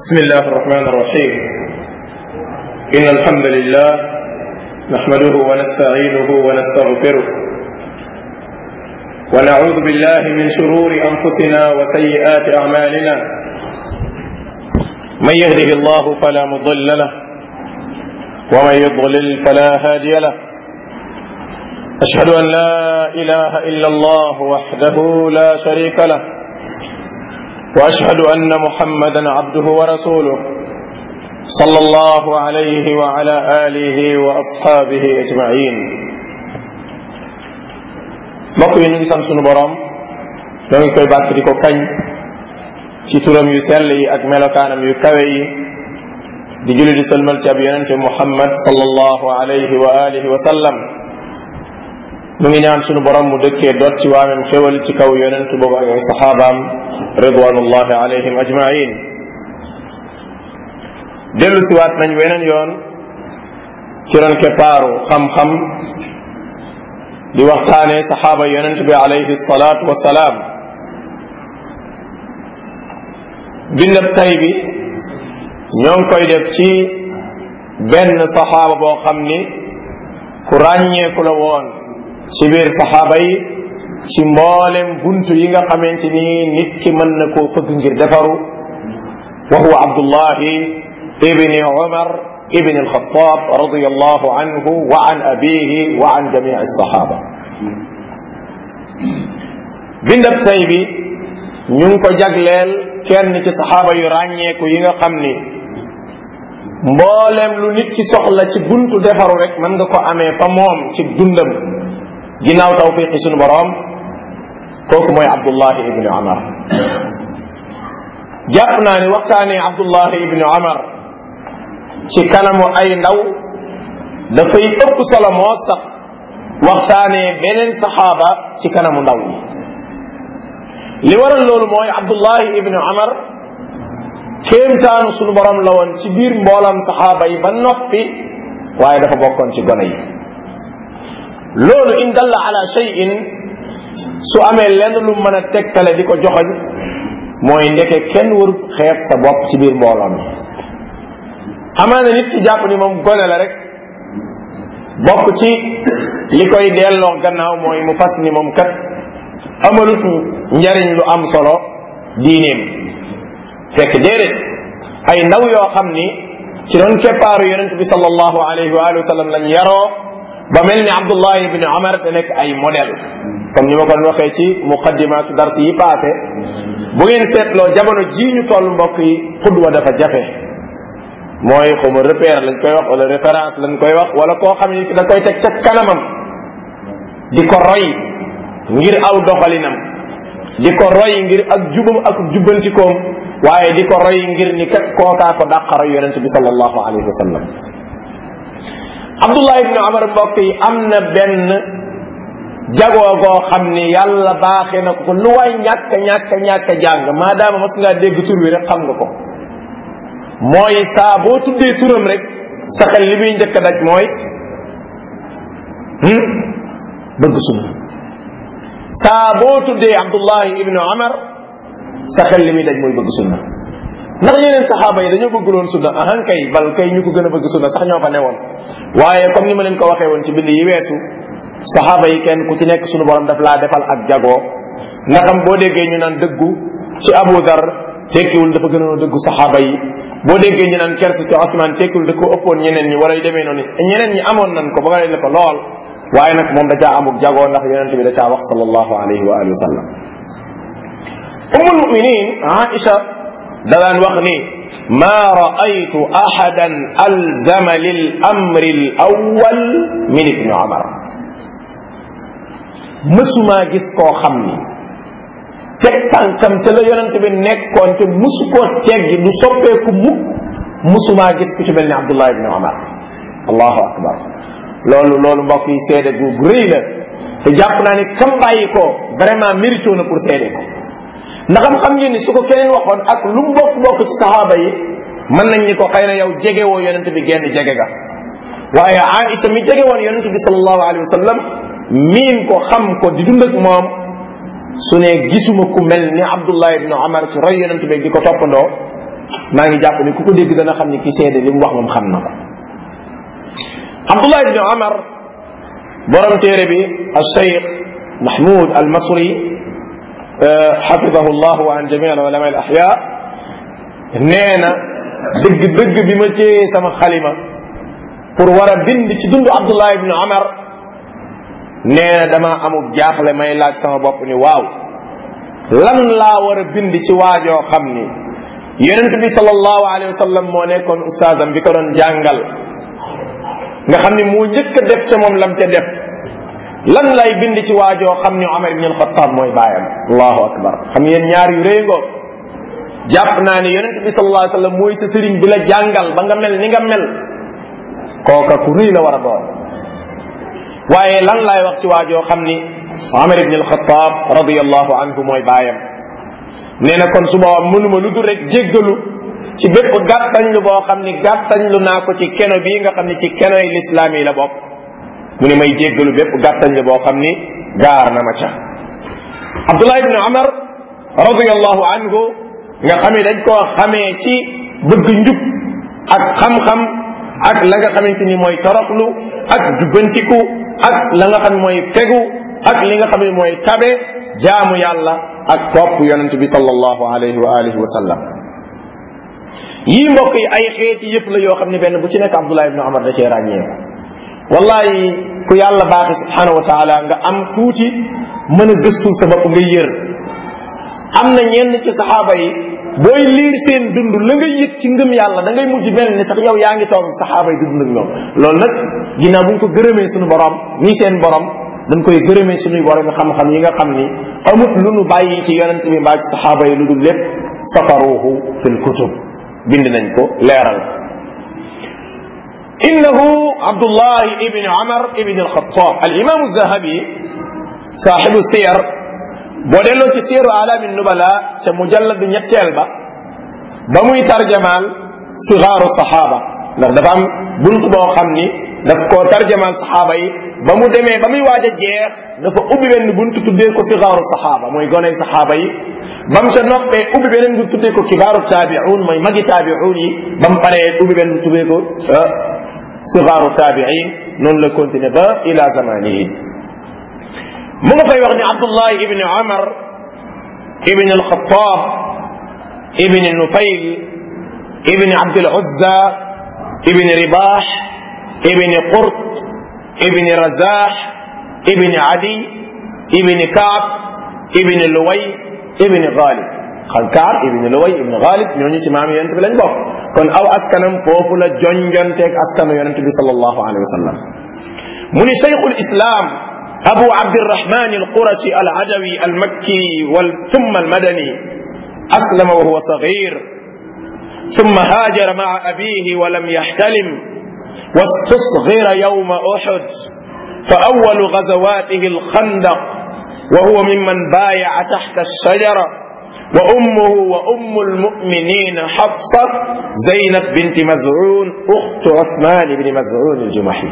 بسم الله الرحمن الرحيم إن الحمد لله نحمده ونستعينه ونستغفره ونعوذ بالله من شرور أنفسنا وسيئات أعمالنا من يهده الله فلا مضل له ومن يضلل فلا هادي له أشهد أن لا إله إلا الله وحده لا شريك له واشهد ان محمدا عبده ورسوله صلى الله عليه وعلى اله واصحابه اجمعين mbokk yi ñu ngi sant sunu borom ñoo ngi koy bàkk di ko kañ ci turam yu sell yi ak melokaanam yu kawe yi di julli di sëlmal ci ab yonente muhammad sallallahu alayhi wa alihi wa sallam mu ngi ñaan sunu borom mu dëkkee dot ci waamem xéwal ci kaw yonent boobu ak ay saxaabaam ridwanullahi alayhim ajmain dellu siwaat nañ weneen yoon ci ron keppaaru xam-xam di waxtaane saxaaba yonent bi alayhi salaatu wasalaam bindab tay bi ñoo ngi koy def ci benn saxaaba boo xam ni ku ràññeeku la woon ci biir saxaaba yi ci mboolem buntu yi nga xamante ni nit ki mën na koo fëgg ngir defaru wa huwa abdullahi ibni umar ibni alxataab radiallahu anhu wa an abihi wa an jamii alsaxaaba bindab tay bi ñu ngi ko jagleel kenn ci saxaaba yu ràññeeku yi nga xam ni mboolem lu nit ki soxla ci buntu defaru rek mën nga ko amee fa moom ci dundam ginnaaw tawfiqi sunu borom kooku mooy abdullahi ibni omar jàpp naa ni waxtaanee abdullahi ibni omar ci kanamu ay ndaw dafay ëpp solo moo sax waxtaanee beneen saxaaba ci kanamu ndaw yi li waral loolu mooy abdullahi ibni omar kéemtaanu sunu borom la woon ci biir mboolam saxaaba yi ba noppi waaye dafa bokkoon ci gone yi loolu in dalla ala shay'in su amee lenn lu mën a tegtale di ko joxoñ mooy ndeke kenn warut xeeb sa bopp ci biir mbooloo mi amaana nit ki jàpp ni moom gone la rek bokk ci li koy delloo gannaaw mooy mu fas ni moom kat amalut njariñ lu am solo diineem fekk déedéet ay ndaw yoo xam ni ci doon keppaaru yonent bi sallallahu alayhi wa sallam lañ yaroo ba mel ni Abdullah ibn Umar te nekk ay modèle comme ni ma ko doon waxee ci muqaddimaatu dars yi passé bu ngeen seetloo jamono jii ñu toll mbokk yi xudwa dafa jafe mooy xuma repère lañ koy wax wala référence lañ koy wax wala koo xam ni da koy teg ca kanamam di ko roy ngir aw doxalinam di ko roy ngir ak jubam ak jubbantikoom waaye di ko roy ngir ni kat kookaa ko dàqaro yonente bi sallallahu alayhi wa sallam Abdullah ibn Umar mbokk yi am na benn jagoo goo xam ni yàlla baaxee na ko lu waay ñàkk ñàkk ñàkk jàng maadaama mas ngaa dégg tur wi rek xam nga ko mooy saa boo tuddee turam rek sa xel li muy njëkk a daj mooy bëgg sunna saa boo tuddee Abdullahi ibn Umar sa xel li muy daj mooy bëgg sunna ndax yeneen saxaaba yi dañoo bëgg loon sunna ahan kay bal kay ñu ko gën a bëgg sunna sax ñoo fa newoon waaye comme ni ma leen ko waxee woon ci bind yi weesu saxaaba yi kenn ku ci nekk suñu borom daf laa defal ak jagoo nga xam boo déggee ñu naan dëggu ci Abu Dar tekkiwul dafa gënoon a dëggu saxaaba yi boo déggee ñu naan kersi ci Osman tekkiwul da ko ëppoon ñeneen ñi wala yu demee noonu ñeneen ñi amoon nañ ko ba nga la ko lool waaye nag moom da caa amuk jagoo ndax yonent bi da caa wax sallallahu alayhi wa alihi wa sallam ummul muminin Aisha da daan wax ni ma raaytu ahadan alzama lil amri l awal min ibni omar mësumaa gis koo xam ni teg tànkam ca la yonente bi nekkoon te musu koo teggi du soppeeku mukk mësumaa gis ku ci mel ni abdullah ibni omar allahu akbar loolu loolu mbokk yi seede bu rëy la te jàpp naa ni kam bàyyi ko vraiment mérito na pour seede ko ndaxam xam ngeen ni su ko keneen waxoon ak lu mu bokk bokk ci saxaaba yi mën nañ ni ko xëy na yow jege woo yonente bi genn jege ga waaye Aïcha mi jege woon yonente bi sallallahu alayhi wa sallam miin ko xam ko di dund ak moom su ne gisuma ku mel ni Abdullah ibn Omar ci roy yonente bi di ko toppandoo maa ngi jàpp ni ku ko dégg dana xam ni ki seede li mu wax moom xam na ko abdullah ibni omar borom téere bi al cheikh mahmoud al masri xafidahu llah wa an jami al ulama al ahya nee na dëgg dëgg bi ma téye sama xalima pour war a bind ci dundu abdullah ibni omar nee na dama amul jaaxle may laaj sama bopp ni waaw lan laa war a bind ci waajoo xam ni yonent bi sallallahu alayhi wa sallam moo nekkoon ustaasam bi ko doon jàngal nga xam ni moo njëkk a def ca moom lam ca def lan lay bind ci waajoo xam ni Omar ibn al-Khattab mooy baayam allahu akbar xam ngeen ñaar yu rëy ngoo jàpp naa ne yonent bi sallallahu alayhi wa sallam mooy sa sëriñ bi la jàngal ba nga mel ni nga mel kooka ku rëy la war a doon waaye lan laay wax ci waajoo xam ni Omar ibn al-Khattab radiyallahu anhu mooy baayam nee na kon su boobaa mënuma lu dul rek jéggalu ci bépp gàttañlu boo xam ni gàttañlu naa ko ci keno bii nga xam ni ci kenoy lislaam yi la bokk mu ni may jéggalu bépp gàttañlu boo xam ni gaar na ma ca Abdullah ibn Umar radiyallahu anhu nga xam ni dañ koo xamee ci bëgg njub ak xam-xam ak la nga xamante ni mooy toroxlu ak jubbantiku ak la nga xam mooy fegu ak li nga xam ne mooy tabe jaamu yàlla ak topp yonent bi sallallahu alayhi wa alihi wa sallam yii mbokk yi ay xeeti yëpp la yoo xam ne benn bu ci nekk Abdullah ibn Umar da cee ràññee wallahi ku yàlla baaxi subhanahu wa taala nga am tuuti mën a gëstul sa bopp nga yër am na ñenn ci saxaaba yi booy liir seen dund la nga yëg ci ngëm yàlla da ngay mujj mel ni sax yow yaa ngi toog saxaaba yi di dund ak ñoom loolu nag ginnaaw bu ñu ko gërëmee suñu borom nii seen borom dañ koy gërëmee suñuy borom xam-xam yi nga xam ni amut lu nu bàyyi ci yonent bi mbaa ci saxaaba yi lu dul lépp safaruhu fil kutub bind nañ ko leeral innahu abdullah ibn umar ibn alxatab al imam zahabi saaxibu siyar boo delloo ci siyaru alaami nubala ca mujalladu ñetteel ba ba muy tarjamaal sigaaru saxaaba ndax dafa am bunt boo xam ni daf koo tarjamaal saxaaba yi ba mu demee ba muy waaj a jeex dafa ubbi benn bunt tuddee ko sigaaru saxaaba mooy goney saxaaba yi ba mu ca noppee ubbi beneen bu tuddee ko kibaaru taabi'un mooy magi taabi'un yi ba mu paree ubbi benn tuddee ko sigaaru taabi'in noonu la continué ba ila zamanihi mu nga fay wax ni Abdullah ibn Umar ibn al-Khattab ibn Nufayl ibn Abd al-Uzza ibn Ribah ibn Qurt ibn Razah ibn Adi ibn Ka'b ibn Luway ibn Ghalib xam Ka'b ibn Luway ibn Ghalib ñooñu ci maam yonent bi lañ bokk kon aw askanam foofu la jonjonteeg askanu yonent bi sallallahu alayhi wa sallam mu ni cheikhul islam أبو عبد الرحمن القرشي العدوي المكي ثم المدني أسلم وهو صغير ثم هاجر مع أبيه ولم يحتلم واستصغر يوم أحد فأول غزواته الخندق وهو ممن بايع تحت الشجرة وأمه وأم المؤمنين حفصة زينب بنت مزعون أخت عثمان بن مزعون الجمحي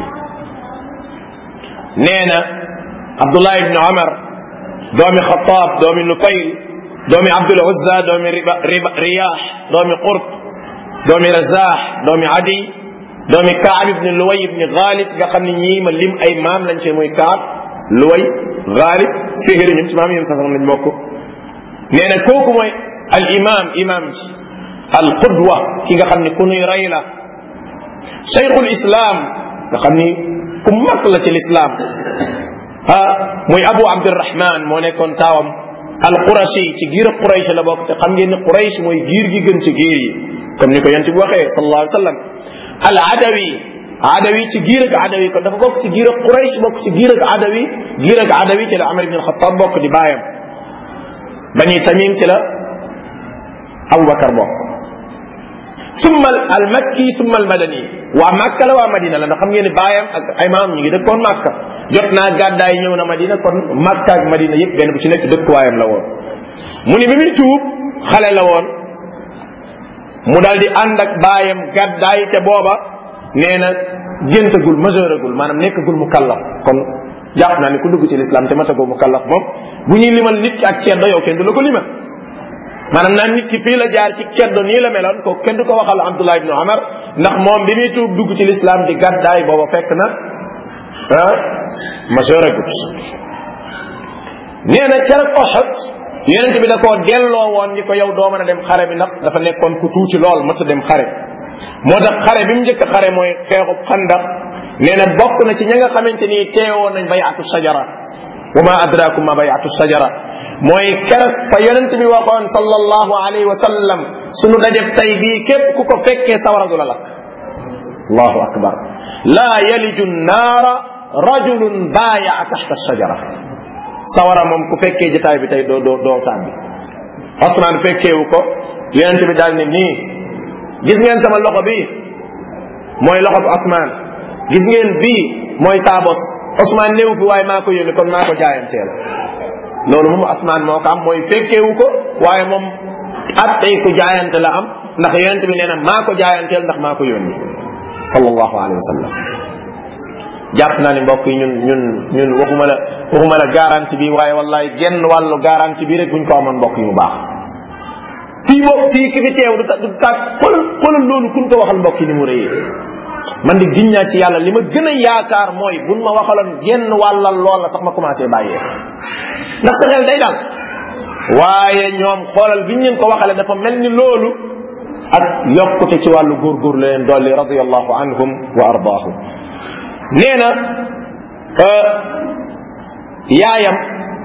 نينا abdullah ibni omar doomi xataab doomi nufayl doomi abdul uzza doomi riyaax doomi qurt doomi razaax doomi adi doomi kaab ibni luway ibni gaalib nga xam ne ñii ma lim ay maam lañ cee muy kaab luway gaalib fihir ñun ci maam yéen sax lañ bokk nee na kooku mooy al imam imam ji al qudwa ki nga xam ne ku nuy rey la cheikhul islam nga xam ni ku mag la ci lislaam ah muy abu abdirahman moo nekkoon taawam al qurashi ci giir quraysh la bokk te xam ngeen ni quraysh mooy giir gi gën ci giir yi comme ni ko yonent bi waxee sallallahu alayhi wa sallam al adawi adawi ci giir ak adawi kon dafa bokk ci giir ak quraysh bokk ci giir ak adawi giir ak adawi ci la amar ibn alxatab bokk di baayam bani tamim ci la abubakar bokk summa al makki summa al madani waa makka la waa madina la ndax xam ngeen ni baayam ak ay maam ñu ngi dëkkoon makka jot naa gàddaay ñëw na madina kon makka ak madina yëpp benn bu ci nekk dëkkuwaayam la woon mu ni bi muy tuub xale la woon mu daal di ànd ak baayam gàddaay te booba nee na géntagul majeuragul maanaam nekkagul mu kallaf kon jàpp naa ni ku dugg ci lislaam te matagoo mu kallaf moom bu ñuy limal nit ki ak ceddo yow kenn du la ko limal maanaam naan nit ki fii la jaar ci ceddo nii la meloon ko kenn du ko waxal Abdullah ibnu Umar ndax moom bi muy tuub dugg ci lislaam di gàddaay booba fekk na ah majeur agut nee na keroog Uhud yonent bi da koo delloo woon ni ko yow doo mën a dem xare bi ndax dafa nekkoon ku tuuti lool mës a dem xare moo tax xare bi mu njëkk a xare mooy xeexub xandax nee na bokk na ci ña nga xamante ni teewoon nañ bayatu sajara wa ma adrakum ma bayatu sajara mooy keroog fa yonent bi waxoon sallallahu alayhi wa sallam sunu dajeb tay bii képp ku ko fekkee sawara du la lakk allahu akbar laa yaliju nnaara rajulun baayaa taxta sajara sawara moom ku fekkee jotaay bi tey doo doo doo tàbbi Osmaan fekkeewu ko yonent bi daal ne nii gis ngeen sama loxo bi mooy loxo bu Osmaan gis ngeen bii mooy saa bos Osmaan néew fi waaye maa ko yónni kon maa ko jaayanteel loolu moom Osmaan moo ko am mooy fekkeewu ko waaye moom at tey ku jaayante la am ndax yonent bi nee na maa ko jaayanteel ndax maa ko yónni sallallahu alayhi wa sallam jàpp naa ni mbokk yi ñun ñun ñun waxuma la waxuma la garantie bi waaye wallahi genn wàllu garantie bi rek buñ ko amoon mbokk yi mu baax fii moom fii ki fi teew du ta du taag xoolal xoolal loolu kuñ ko waxal mbokk yi ni mu rëyee man di giñ naa ci yàlla li ma gën a yaakaar mooy buñ ma waxaloon genn wàllal lool la sax ma commencé bàyyee ndax sa xel day dal waaye ñoom xoolal biñ leen ko waxale dafa mel ni loolu ak yokkute ci wàllu góorgóor la leen dolli radiallahu anhum wa ardaahum nee na yaayam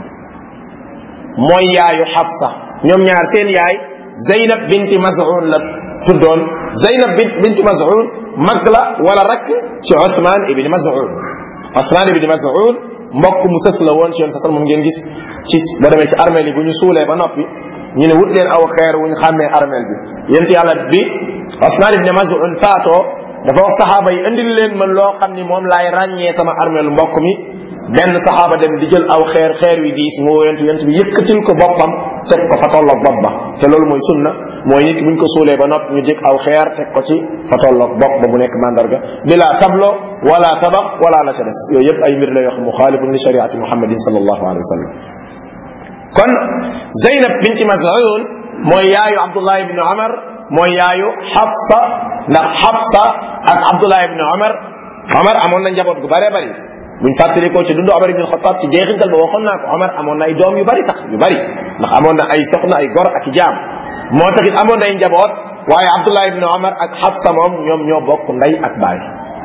mooy yaayu Xafsa ñoom ñaar seen yaay Zeynab binti Maz'un la tuddoon Zeynab binti Maz'un mag la wala rakk ci Ousmane ibni Maz'un Ousmane ibni Maz'un mbokk mu sës la woon ci yoon sasal moom ngeen gis ci boo demee ci armeel yi bu ñu suulee ba noppi ñu ne wut leen aw xeer wu ñu xàmmee armeel bi yéen ci yàlla bi Ousmane ibni Maz'un faatoo dafa wax saxaaba yi indil leen ma loo xam ni moom laay ràññee sama armeelu mbokk mi benn saxaaba dem di jël aw xeer xeer wi diis moo yent yent bi yëkkatil ko boppam teg ko fa tolloog bopp ba te loolu mooy sunna mooy nit buñ ko suulee ba noppi ñu jëkk aw xeer teg ko ci fa tolloog bopp ba mu nekk mandarga bila tablo wala tabaq wala la ca des yooyu yëpp ay mbir la yoo xam muxaalifun li shariati muhammadin sallallahu alayhi wa sallam kon Zeynab binti Maz'un mooy yaayu Abdullah ibni Omar mooy yaayu Xafsa ndax Xafsa ak Abdullah ibni Omar Omar amoon na njaboot gu bëree bëri buñ fàttalikoo ci dundu Omar ibn Xattaab ci jeexintal ba waxoon naa ko Omar amoon na ay doom yu bari sax yu bari ndax amoon na ay soxna ay gor ak i jaam moo taxit amoon na ay njaboot waaye Abdullah ibn Omar ak Xafsa moom ñoom ñoo bokk ndey ak baay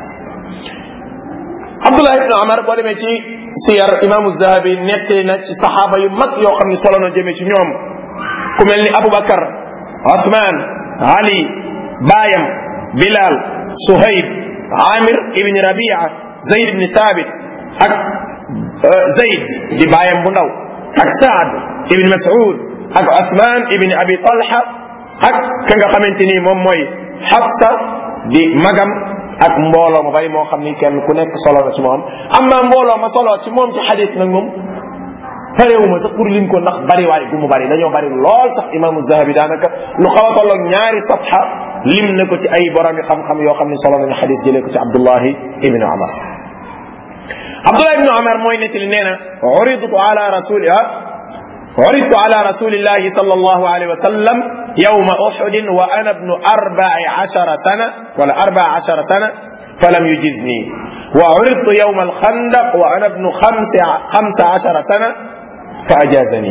Abdullah ibn Omar boo demee ci siyar imaamu Zahabi nettali na ci saxaaba yu mag yoo xam ne solo na jëmee ci ñoom ku mel ni Aboubacar Othman Ali baayam Bilal Suhayb Amir ibn Rabia Zayd ibn Thabit ak Zayd di baayam bu ndaw ak Saad ibn Mas'ud ak Othman ibn Abi Talha ak ka nga xamante ni moom mooy Hafsa di magam ak mbooloo ma bari moo xam ni kenn ku nekk solo na ci moom am naa mbooloo ma solo ci moom ci xadis nag moom parewuma sax pour lim ko ndax bari waay gu mu bari dañoo bari lool sax imaamu Zahabi daanaka lu xaw a tolloog ñaari safha lim na ko ci ay boromi xam-xam yoo xam ni solo nañu xadis jëlee ko ci Abdullahi ibn Umar Abdullah ibn Umar mooy nettali nee na uridtu ala rasuliha uridtu ala rasulillahi sallallahu alayhi wa sallam yawma uhudin wa ana ibnu arba'i ashara sana wala arba'a ashara sana falam yujizni wa uridtu yawma alkhandaq wa ana ibnu khamsa ashara sana fa ajazani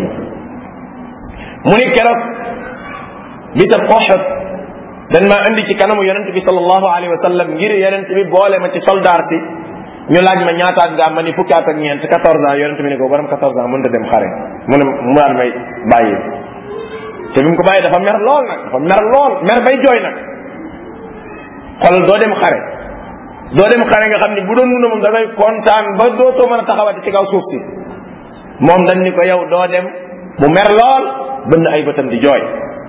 mu ni keroog bisab Uhud dañ ma indi ci kanamu yonent bi sallallahu alayhi wa sallam ngir yonent bi boole ma ci soldaar si ñu laaj ma ñaataat nga am ma ni fukki at ak ñeent 14 ans yonent bi ne ko borom 14 ans mënut a dem xare mu ne mu daal may bàyyi te bi mu ko bàyyi dafa mer lool nag dafa mer lool mer bay jooy nag xoolal doo dem xare doo dem xare nga xam ni bu doon mun a moom dafay kontaan ba dootoo mën a taxawati ci kaw suuf si moom dañ ni ko yow doo dem mu mer lool bënn ay bëtam di jooy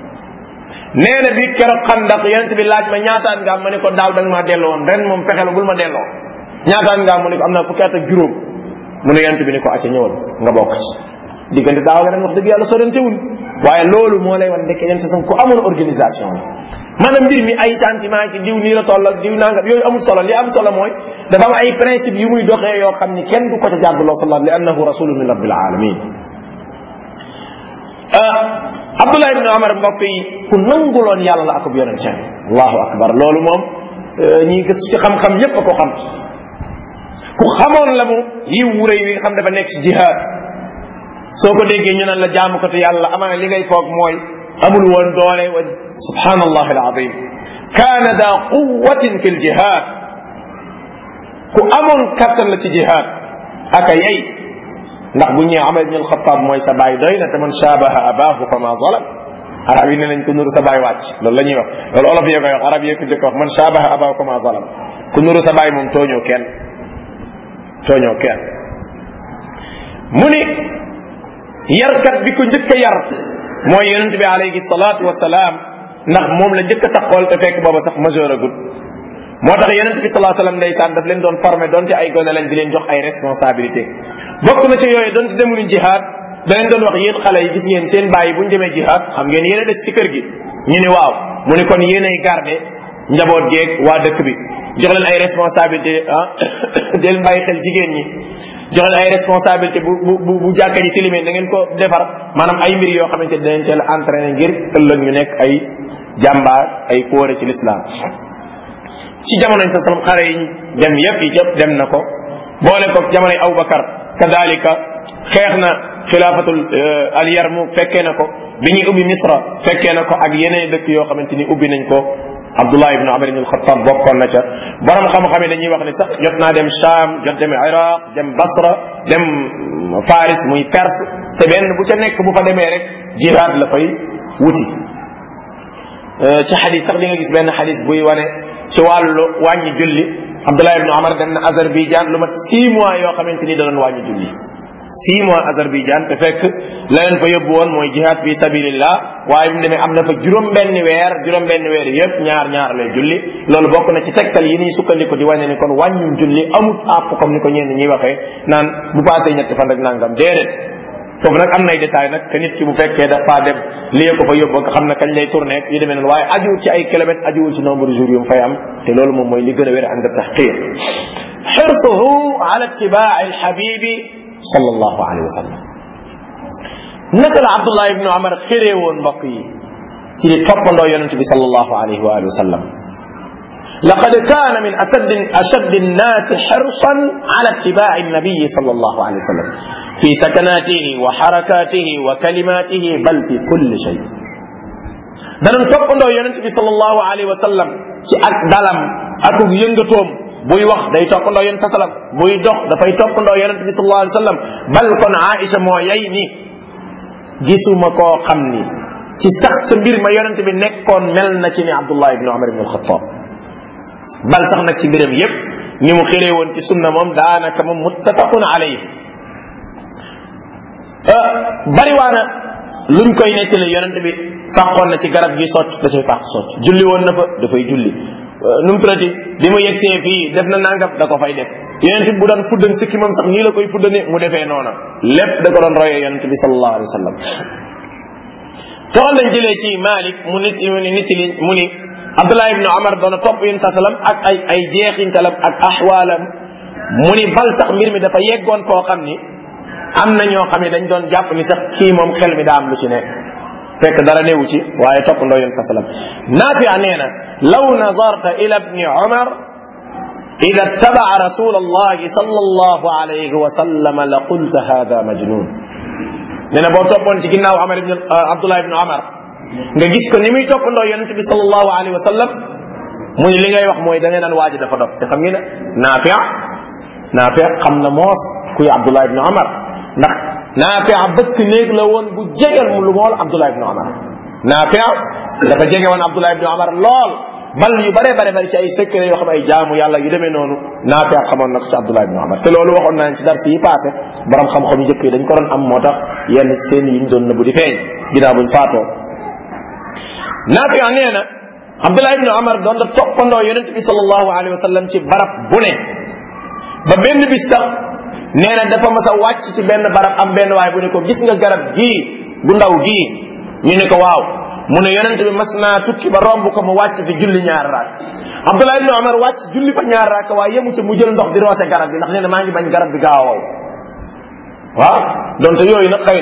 nee na bi keroog xandak yonent bi laaj ma ñaataan nga am ma ne ko daaw da nga maa delloo woon ren moom fexe la bul ma delloo ñaataan nga am mu ne ko am naa fukki at ak juróom mu ne yonent bi ne ko acca ñëwal nga bokk ci diggante daaw nga ren wax dëgg yàlla sorantewul waaye loolu moo lay wan ndekk yonent sam ku amoon organisation la maanaam mbir mi ay sentiment ki diw nii la toll ak diw nangam yooyu amul solo li am solo mooy dafa am ay principe yu muy doxee yoo xam ni kenn du ko ca jàdduloo sallallahu li annahu rasulun min rabbil alamin abdullah ibni omar mbokk yi ku nanguloon yàlla la akub yonente allahu akbar loolu moom ñi gis ci xam-xam yépp a ko xam ku xamoon la mu yiw wuréy wi nga xam dafa nekk ci jihaad soo ko déggee ñu naan la jaamukatu yàlla amaana li ngay foog mooy amul woon doole wa subhanallah alazim kaana da quwatin fi ljihad ku amoon kattan la ci jihaad aka yey ndax bu ñëwee Amar ibn al-Khattab mooy sa baay doy na te man shaabaha abaahu fa ma zalam arab yi ne nañ ko nuru sa baay wàcc loolu la ñuy wax loolu olof yee koy wax arab yee ko jëkk wax man shaabaha abaahu fa ma zalam ku nuru sa baay moom tooñoo kenn tooñoo kenn mu ni yarkat bi ko njëkk a yar mooy yonent bi alayhi salaatu wasalaam ndax moom la njëkk a taxool te fekk booba sax majeur agul moo tax yonent bi salaa sallam ndeysaan daf leen doon formé donte ay gone lañ di leen jox ay responsabilité bokk na ci yooyu donte demuñu jihaad da leen doon wax yéen xale yi gis ngeen seen bàyyi bu ñu demee jihaad xam ngeen yéen a des ci kër gi ñu ni waaw mu ni kon yéen ay garde njaboot geeg waa dëkk bi jox leen ay responsabilité ah di leen bàyyi xel jigéen ñi jox leen ay responsabilité bu bu bu jàkka ji tilimee da ngeen ko defar maanaam ay mbir yoo xamante ne dañ teel a entraîné ngir ëllëg ñu nekk ay jàmbaar ay fóore ci l'islam ci jamonoñ sa salam xare yi dem yépp yi yëpp dem na ko boole ko jamonoy Abubakar kadalika xeex na xilaafatul al yarmuk fekkee na ko bi ñuy ubbi misra fekkee na ko ak yeneen dëkk yoo xamante ni ubbi nañ ko Abdullah ibn Amr ibn al-Khattab bokkoon na ca borom xam-xam yi dañuy wax ni sax jot naa dem Sham jot dem Iraq dem Basra dem Faris muy Perse te benn bu ca nekk bu fa demee rek jihaad la fay wuti ci xadis sax di nga gis benn xadis buy wane ci wàllu wàññi julli Abdullah ibn Amr dem na Azerbaïdjan lu mat six mois yoo xamante ni da doon wàññi julli six mois Azerbaïdjan te fekk la leen fa yóbbu woon mooy jihad fi sabilillah waaye bi mu demee am na fa juróom benn weer juróom benn weer yëpp ñaar ñaar lay julli loolu bokk na ci tegtal yi ñuy sukkandiku di wane ni kon wàññum julli amut àpp comme ni ko ñenn ñuy waxee naan bu passé ñetti fan rek nangam déedéet foofu nag am nay détail nag que nit ki bu fekkee dafa dem lii ko fa yóbbu nga xam ne kañ lay tourné yu demee noonu waaye ajuwul ci ay kilomètres ajuwul ci nombre de jours yu mu fay am te loolu moom mooy li gën a wér ànd taxqiir xirsuhu ala ittibaa alxabibi sallallahu alayhi wa sallam naka la Abdullah ibnu Amar xëree woon mbokk yi ci di toppandoo yonent bi sallallahu alayhi wa alihi wa sallam لقد كان من أشد أشد الناس حرصا على اتباع النبي صلى الله عليه وسلم في سكناته وحركاته وكلماته بل في كل شيء danañ toppandoo yonent bi sallallahu alayhi wa sallam ci ak dalam ak yëngatoom buy wax day toppandoo yonent sa salam buy dox dafay toppandoo yonent bi sallallahu alayhi wa sallam bal kon Aïcha moo yay ni gisuma koo xam ni ci sax sa mbir ma yonent bi nekkoon mel na ci ni Abdullah ibn Umar ibn al-Khattab bal sax nag ci mbiram yépp ni mu xëree woon ci sunna moom daanaka moom muttafaqun alayhi bariwaana luñ koy nettali yonent bi fàqoon na ci garab gi socc da cay fàq socc julli woon na fa dafay julli nu mu tuddati bi mu yegsee fii def na nangam da ko fay def yonent bi bu daan fuddan sikki moom sax nii la koy fuddane mu defee noona lépp da ko doon royee yonent bi sallallahu alayhi wa sallam toxal nañ jëlee ci Malik mu nit mu ni nit li mu ni Abdullah ibn Omar doona topp yéen sa salam ak ay ay jeexintalam ak axwaalam mu ni bal sax mbir mi dafa yeggoon koo xam ni am na ñoo xam ne dañ doon jàpp ni sax kii moom xel mi daa am lu ci nekk fekk dara newu ci waaye toppandoo yéen sa salam naafi nee na law nazarta ila ibni Omar ida tabaa rasul allahi sallallahu alayhi wa sallam la qulta hada majnun nee na boo toppoon ci ginnaaw Omar ibn Abdullah ibn Omar nga gis ko ni muy toppandoo yonent bi sallallahu alayhi wa sallam mu ni li ngay wax mooy da ngay naan waaji dafa dof te xam ngeen ne Naafi Naafi xam na moos kuy Abdullah ibn Omar ndax Naafi bëkk néeg la woon bu jegeel mu lu mool Abdullah ibn Omar Naafi dafa jege woon Abdullah ibn Omar lool bal yu bare bare bari ci ay secret yoo xam ay jaamu yàlla yu demee noonu Naafi xamoon na ko ci Abdullah ibn Omar te loolu waxoon naa ci dars yi passé borom xam-xam yu njëkk yi dañ ko doon am moo tax yenn seen yi ñu doon nëbbu di feeñ ginnaaw buñ faatoo Naafi nee na Abdullah ibn Omar doon da toppandoo yonent bi sallallahu alayhi wa sallam ci barab bu ne ba benn bis sax nee na dafa mas a wàcc ci benn barab am benn waay bu ne ko gis nga garab gii gu ndaw gii ñu ne ko waaw mu ne yonent bi mas naa tukki ba romb ko mu wàcc fi julli ñaar raak Abdullah ibn Omar wàcc julli fa ñaar raak waaye yemu ci mu jël ndox di roose garab bi ndax nee na maa ngi bañ garab bi gaaw a wow waaw donte yooyu nag xëy na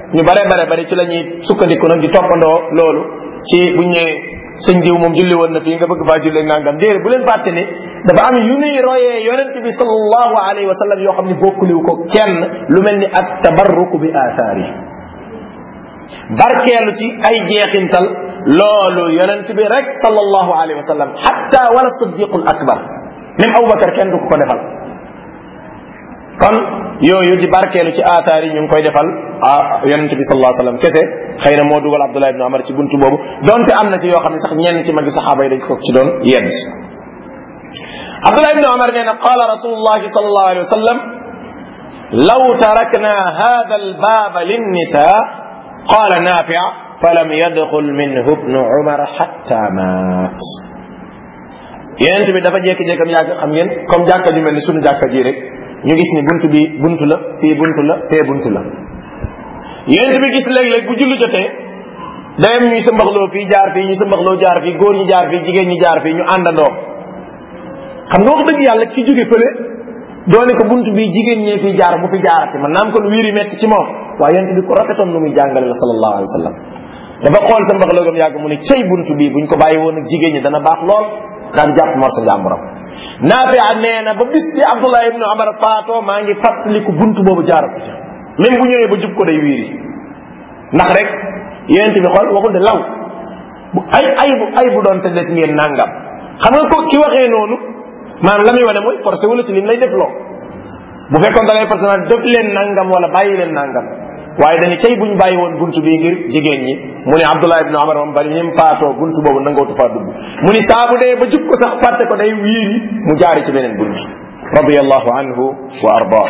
ñu bare bare bari ci la ñuy sukkandiku nag di toppandoo loolu ci buñ ne sëñ diw moom julli woon na fii nga bëgg faa julli nangam déedéet bu leen fàtte ni dafa am yu nuy royee yonent bi sallallahu alayhi wa sallam yoo xam ne bokkuliw ko kenn lu mel ni at tabarruku bi aathaari barkeelu ci ay jeexintal loolu yonent bi rek sallallahu alayhi wa sallam hatta wala siddiqul akbar même Aboubacar kenn du ko ko defal kon yooyu di barkeelu ci aataar yi ñu ngi koy defal ah yonente bi sallallahu alayhi wasallam kese xëy na moo dugal Abdullah ibn Umar ci buntu boobu donte am na ci yoo xam ne sax ñenn ci magi saxaaba yi dañ ko ci doon yedd Abdullah ibn Umar nee na qaala rasulullahi sallallahu alayhi wa sallam law tarakna hada albaba linnisa qaala Naafi' falam yadxul minhu ibnu Umar hatta maat yonente bi dafa jékki-jékki am yàgg xam ngeen comme jàkka ju mel ni sunu jàkka ji rek ñu gis ni buntu bi buntu la fii buntu la fee buntu la yonent bi gis léeg-léeg bu julli jotee dayam ñuy sëmbaxloo fii jaar fii ñu sëmbaxloo jaar fii góor ñi jaar fii jigéen ñi jaar fii ñu àndandoo xam nga wax dëgg yàlla ki jóge fële doone ko buntu bi jigéen ñee fii jaar bu fi jaarati man naam kon wiiri metti ci moom waaye yonent bi ko rafetoon nu muy jàngale la sallallahu alayhi wa sallam dafa xool sëmbaxloo gam yàgg mu ne cey buntu bi buñ ko bàyyi woon ak jigéen ñi dana baax lool daan jàpp morsa njàmburam Naafi nee na ba bis bi Abdullah ibnu Umar faatoo maa ngi fàttaliku buntu boobu jaaratu ca même bu ñëwee ba jub ko day wiiri ndax rek yéen bi xool waxul de law bu ay ay bu ay bu doon te des ngeen nangam xam nga ko ki waxee noonu maanaam la muy wane mooy forcé wala ci lim lay def loo bu fekkoon da ngay forcé naan def leen nangam wala bàyyi leen nangam waaye dañu cay buñ bàyyi woon buntu bii ngir jigéen ñi mu ne Abdullah ibnu Umar moom bari ñim faatoo buntu boobu nangootu faa dugg mu ni saa bu dee ba jub ko sax fàtte ko day wiiri mu jaari ci beneen buntu radiyallahu anhu wa ardaa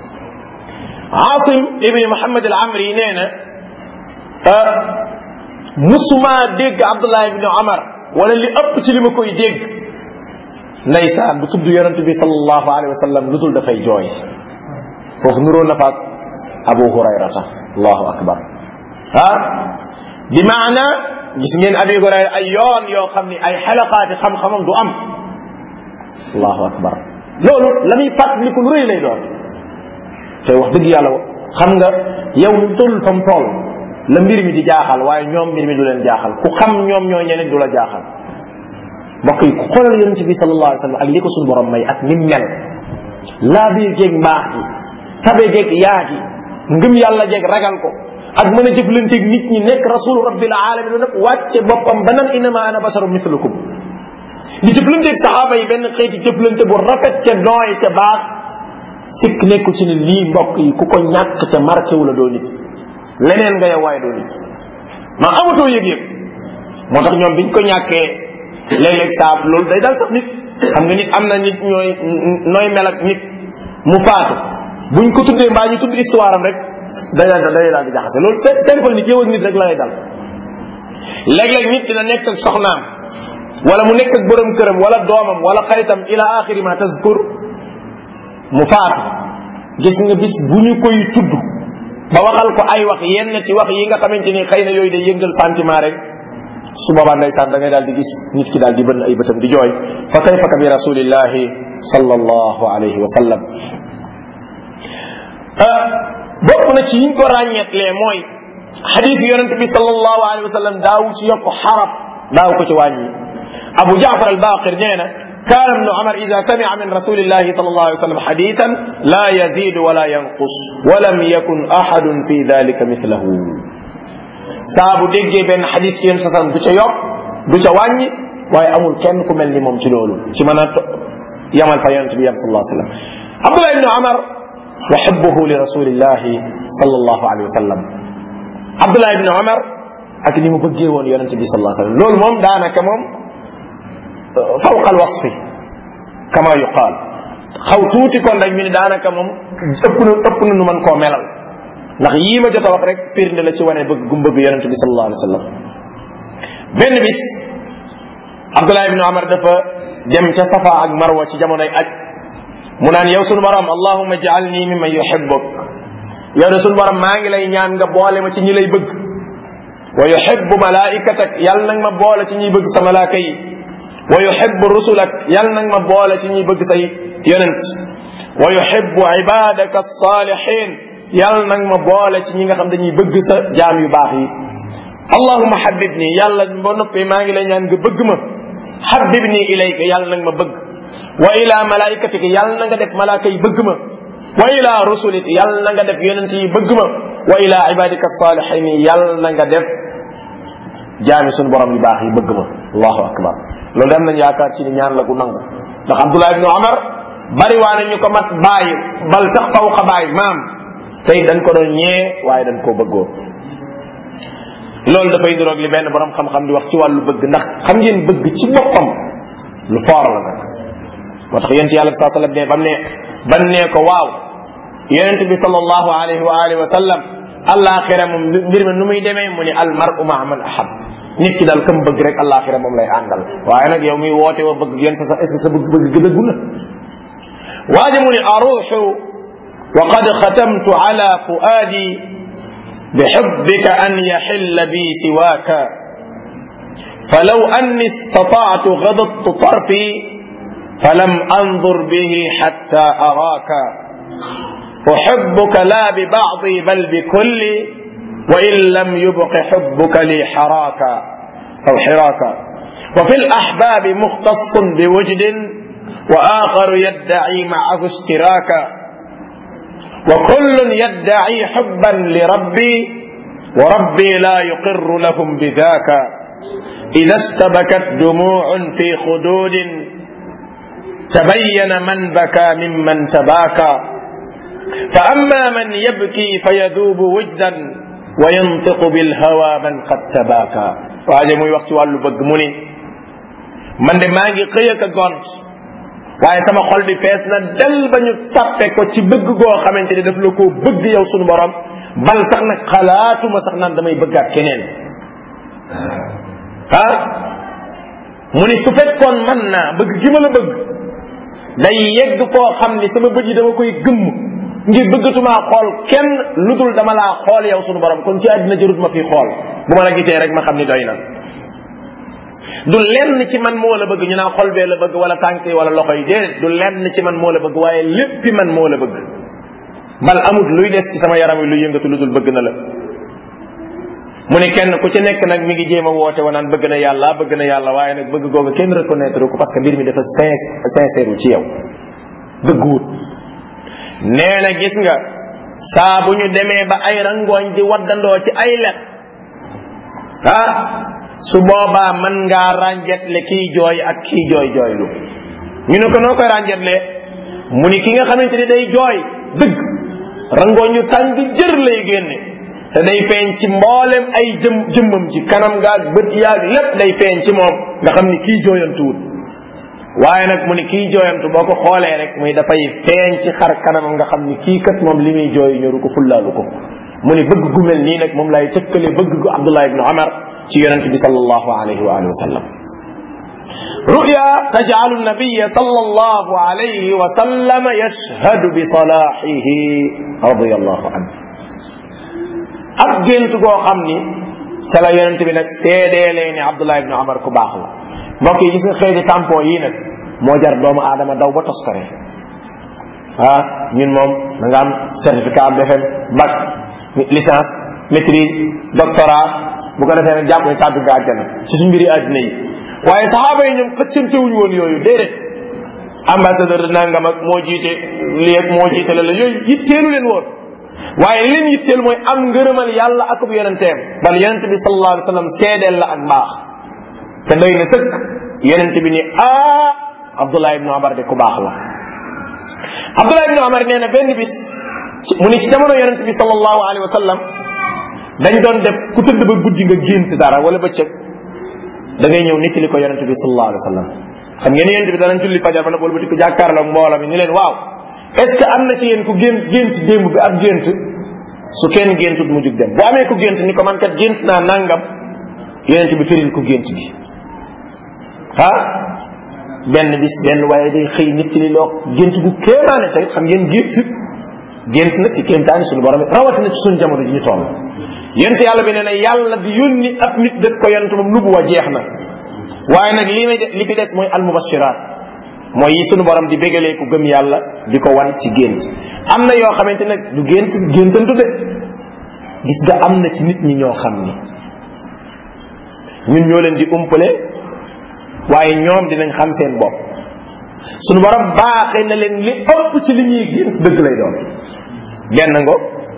Asim ibni Muhammad al Amri nee na musuma dégg Abdullah ibni Umar wala li ëpp ci li ma koy dégg ndeysaan bu tudd yonent bi sallallahu alayhi wa sallam lu dul dafay jooy foofu nuroo na faak Abu Hurayrata allahu akbar ah bi maana gis ngeen Abi Hurayra ay yoon yoo xam ni ay xelaqaati xam-xamam du am allahu akbar loolu la muy fàttaliku lu rëy lay doon te wax dëgg yàlla xam nga yow lu toll fam toll la mbir mi di jaaxal waaye ñoom mbir mi du leen jaaxal ku xam ñoom ñoo ñeneen du la jaaxal mbokk yi ku xoolal yonent bi sallallahu alayhi wa sallam ak li ko suñu borom may ak ni mel laa biir geeg mbaax gi tabe geeg yaa gi ngëm yàlla jeeg ragal ko ak mën a jëflanteeg nit ñi nekk rasulu rabbil alamin nag wàcce boppam ba nan inama ana basaru mislukum di jëflanteeg saxaaba yi benn xeeti jëflante bu rafet ca nooy ca baax sikk nekku ci ne lii mbokk yi ku ko ñàkk te marqué wu la doo nit leneen nga yow waaye doo nit maa amatoo yëg-yëg moo tax ñoom biñ ko ñàkkee léeg-léeg saab loolu day dal sax nit xam nga nit am na nit ñooy nooy mel ak nit mu faatu buñ ko tuddee mbaa ñu tudd histoire am rek day daal day daal di jaxase loolu seen seen fal nit yow ak nit rek la lay dal léeg-léeg nit dina nekk ak soxnaam wala mu nekk ak borom këram wala doomam wala xaritam ila axiri ma tazkur mu faatu gis nga bis bu ñu koy tudd ba waxal ko ay wax yenn ci wax yi nga xamante ni xëy na yooyu day yëngal sentiment rek su boobaa ndeysaan da ngay daal di gis nit ki daal di bënn ay bëtam di jooy fa kayfa ka bi rasulillahi sallallahu alayhi wa sallam bokk na ci yiñ ko ràññeetlee mooy xadis yonente bi sallallahu alayhi wa sallam daawu ci yokk xarab daaw ko ci wàññi abu jaafar al baqir nee na كان ابن عمر إذا سمع من رسول الله صلى الله عليه وسلم حديثا لا يزيد ولا ينقص ولم يكن أحد في ذلك مثله saabu déggee benn xadis ci yéen sasam du ca yokk du ca wàññi waaye amul kenn ku mel ni moom ci loolu ci mën a yamal fa yonente bi yam sallallahu alayhi wa sallam abdullah ibni amar wa xubbuhu li rasulillahi sallallahu alayhi wa sallam abdullah ibni amar ak ni mu bëggee woon yonente bi sallallahu alayhi wa sallam loolu moom daanaka moom fawqa alwasfi kama yuqaal xaw tuuti kon rek ñu ne daanaka moom ëpp na ëpp na nu mën koo melal ndax yii ma jot a wax rek firnde la ci wane bëgg gum bëgg yonente bi sallallahu alayhi wa sallam benn bis Abdullah ibn Umar dafa dem ca Safa ak Marwa ci jamonoy aj mu naan yow sunu borom allahumma ja'alni mimman yuhibbuk yow de sunu borom maa ngi lay ñaan nga boole ma ci ñi lay bëgg wa yuhibbu malaikatak yàlla nag ma boole ci ñuy bëgg sa malaaka yi wa yuhibbu rusulak yàlla nag ma boole ci ñuy bëgg say yonent wa yuhibbu ibadaka as-salihin yàlla nag ma boole ci ñi nga xam dañuy bëgg sa jaam yu baax yi allahuma habib nii yàlla ba noppee maa ngi lay ñaan nga bëgg ma habib nii ilayka yàlla nag ma bëgg wa ila malaikatika yàlla na nga def malaaka yi bëgg ma wa ila rusulik yàlla na nga def yonent yi bëgg ma wa ila ibadika salihin yàlla na nga def jaami suñu borom yu baax yi bëgg ma allahu akbar loolu dem nañ yaakaar ci ni ñaan la gu nangu ndax abdullah ibnu omar bari waa ne ñu ko mat bàyyi bal sax faw xa bàyyi maam tey dañ ko doon ñee waaye dañ koo bëggoon loolu dafay niroog li benn borom xam-xam di wax ci wàllu bëgg ndax xam ngeen bëgg ci boppam lu foor la nag moo tax yonent yàlla bi saa sallam ne bam ne ban ne ko waaw yonent bi sallallahu alayhi wa alihi wa sallam alaxira moom mbir mi nu muy demee mu ni al mar'u ma man ahab nit ki daal kam bëgg rek alaxira moom lay àndal waaye nag yow muy woote wa bëgg yéen sa sa est ce que sa bëgg bëgg gëdëggu na waaje mu ni aruuxu wa qad xatamtu ala fuaadi بحبك أن يحل بي سواك فلو أني استطعت غضضت طرفي فلم أنظر به حتى أراك أحبك لا ببعضي بل بكلي وإن لم يبق حبك لي حراكا أو حراكا وفي الأحباب مختص بوجد وآخر يدعي معه اشتراكا وكل يدعي حبا لربي وربي لا يقر لهم بذاك إذا استبكت دموع في خدود تبين من بكى ممن تباكى فأما من يبكي فيذوب وجدا وينطق بالهوى من قد تباكى waaje muy wax ci wàllu bëgg mu ni man de maa ngi xëy ak a gont waaye sama xol bi fees na del ba ñu tappe ko ci bëgg goo xamante ni daf la koo bëgg yow sunu borom bal sax nag xalaatuma sax naan damay bëggaat keneen ah mu ni su fekkoon man naa bëgg gi ma la bëgg day yegg koo xam ni sama bët yi dama koy gëmm ngir bëggatumaa xool kenn lu dul dama laa xool yow sunu borom kon ci àddina jërut ma fi xool bu ma la gisee rek ma xam ni doy na du lenn ci man moo la bëgg ñu naa xol bee la bëgg wala tànk yi wala loxo yi déedéet du lenn ci man moo la bëgg waaye léppi man moo la bëgg bal amut luy des ci sama yaram wi luy yëngatu lu dul bëgg na la mu ni kenn ku ci nekk nag mi ngi jéem a woote wa naan bëgg na yàlla bëgg na yàlla waaye nag bëgg googu kenn reconnaître ko parce que mbir mi dafa sincère ci yow dëgguwut nee na gis nga saa bu ñu demee ba ay rangooñ di waddandoo ci ay let ah su boobaa mën ngaa rànjetle kii jooy ak kii jooy jooylu ñu ne ko noo koy rànjetle mu ni ki nga xamante ni day jooy dëgg rangooñ yu tàng jër lay génne te day feeñ ci mboolem ay jëm jëmmam ci kanam gaag bët yaag lépp day feeñ ci moom nga xam ni kii jooyantuwut waaye nag mu ni kii jooyantu boo ko xoolee rek muy dafay feeñ ci xar kanamam nga xam ni kii kat moom li muy jooy ñoru ko fullaalu ko mu ni bëgg gu mel nii nag moom lay tëkkale bëgg gu Abdullah ibnu Omar ci yonente bi sallallahu alayhi wa alihi wa sallam رؤيا تجعل النبي صلى الله عليه وسلم يشهد بصلاحه رضي الله عنه ab gént goo xam ni ca la yonent bi nag seedeelee ni Abdullah ibn Omar ku baax la mbokk yi gis nga xëy tampon yii nag moo jar doomu aadama daw ba toskare ah ñun moom da nga am certificat BFM bac licence maîtrise doctorat bu ko defee nag jàpp ne tàbbi nga àjjana ci suñ mbiri àddina yi waaye saxaaba yi ñoom xëccantewuñu woon yooyu déedéet ambassadeur de nangam ak moo jiite lii ak moo jiite la la yooyu yitteelu leen woon waaye leen yitteel mooy am ngërëmal yàlla ak bu yonenteem bal yonente bi sallallahu alayhi wa sallam seedeel la ak mbaax te doy na sëkk yonente bi ni ah Abdullah ibn Omar de ku baax la Abdullah ibn Omar nee na benn bis mu ni ci jamono yonente bi sallallahu alayhi wa sallam dañ doon def ku tëdd ba guddi nga gént dara wala bëccëg da ngay ñëw nettali ko yonente bi sallallahu alayhi wa sallam xam ngeen yonente bi danañ julli fajar ba nag wala ba ko jàkkaarloog mbooloo mi ni leen waaw est-ce que am na ci yéen ku gént gént démb bi ab gént su kenn géntut mu jug dem bu amee ku gént ni ko man kat gént naa nangam yonente bi firil ku gént gi ah benn bis benn waaye day xëy nettali loo gént gu kéemaane tey xam ngeen gént gént nag ci kéemtaani suñu borom rawatina ci suñu jamono ji ñu toll yent yàlla bi nee na yàlla di yónni ab nit def ko yonent moom nubuwa jeex na waaye nag li may li fi des mooy almubashirat mooy yi sunu borom di bégalee ku gëm yàlla di ko wan ci gént am na yoo xamante nag du gént géntantu de gis nga am na ci nit ñi ñoo xam ni ñun ñoo leen di umpale waaye ñoom dinañ xam seen bopp sunu borom baaxee na leen li ëpp ci li ñuy gént dëgg lay doon benn ngo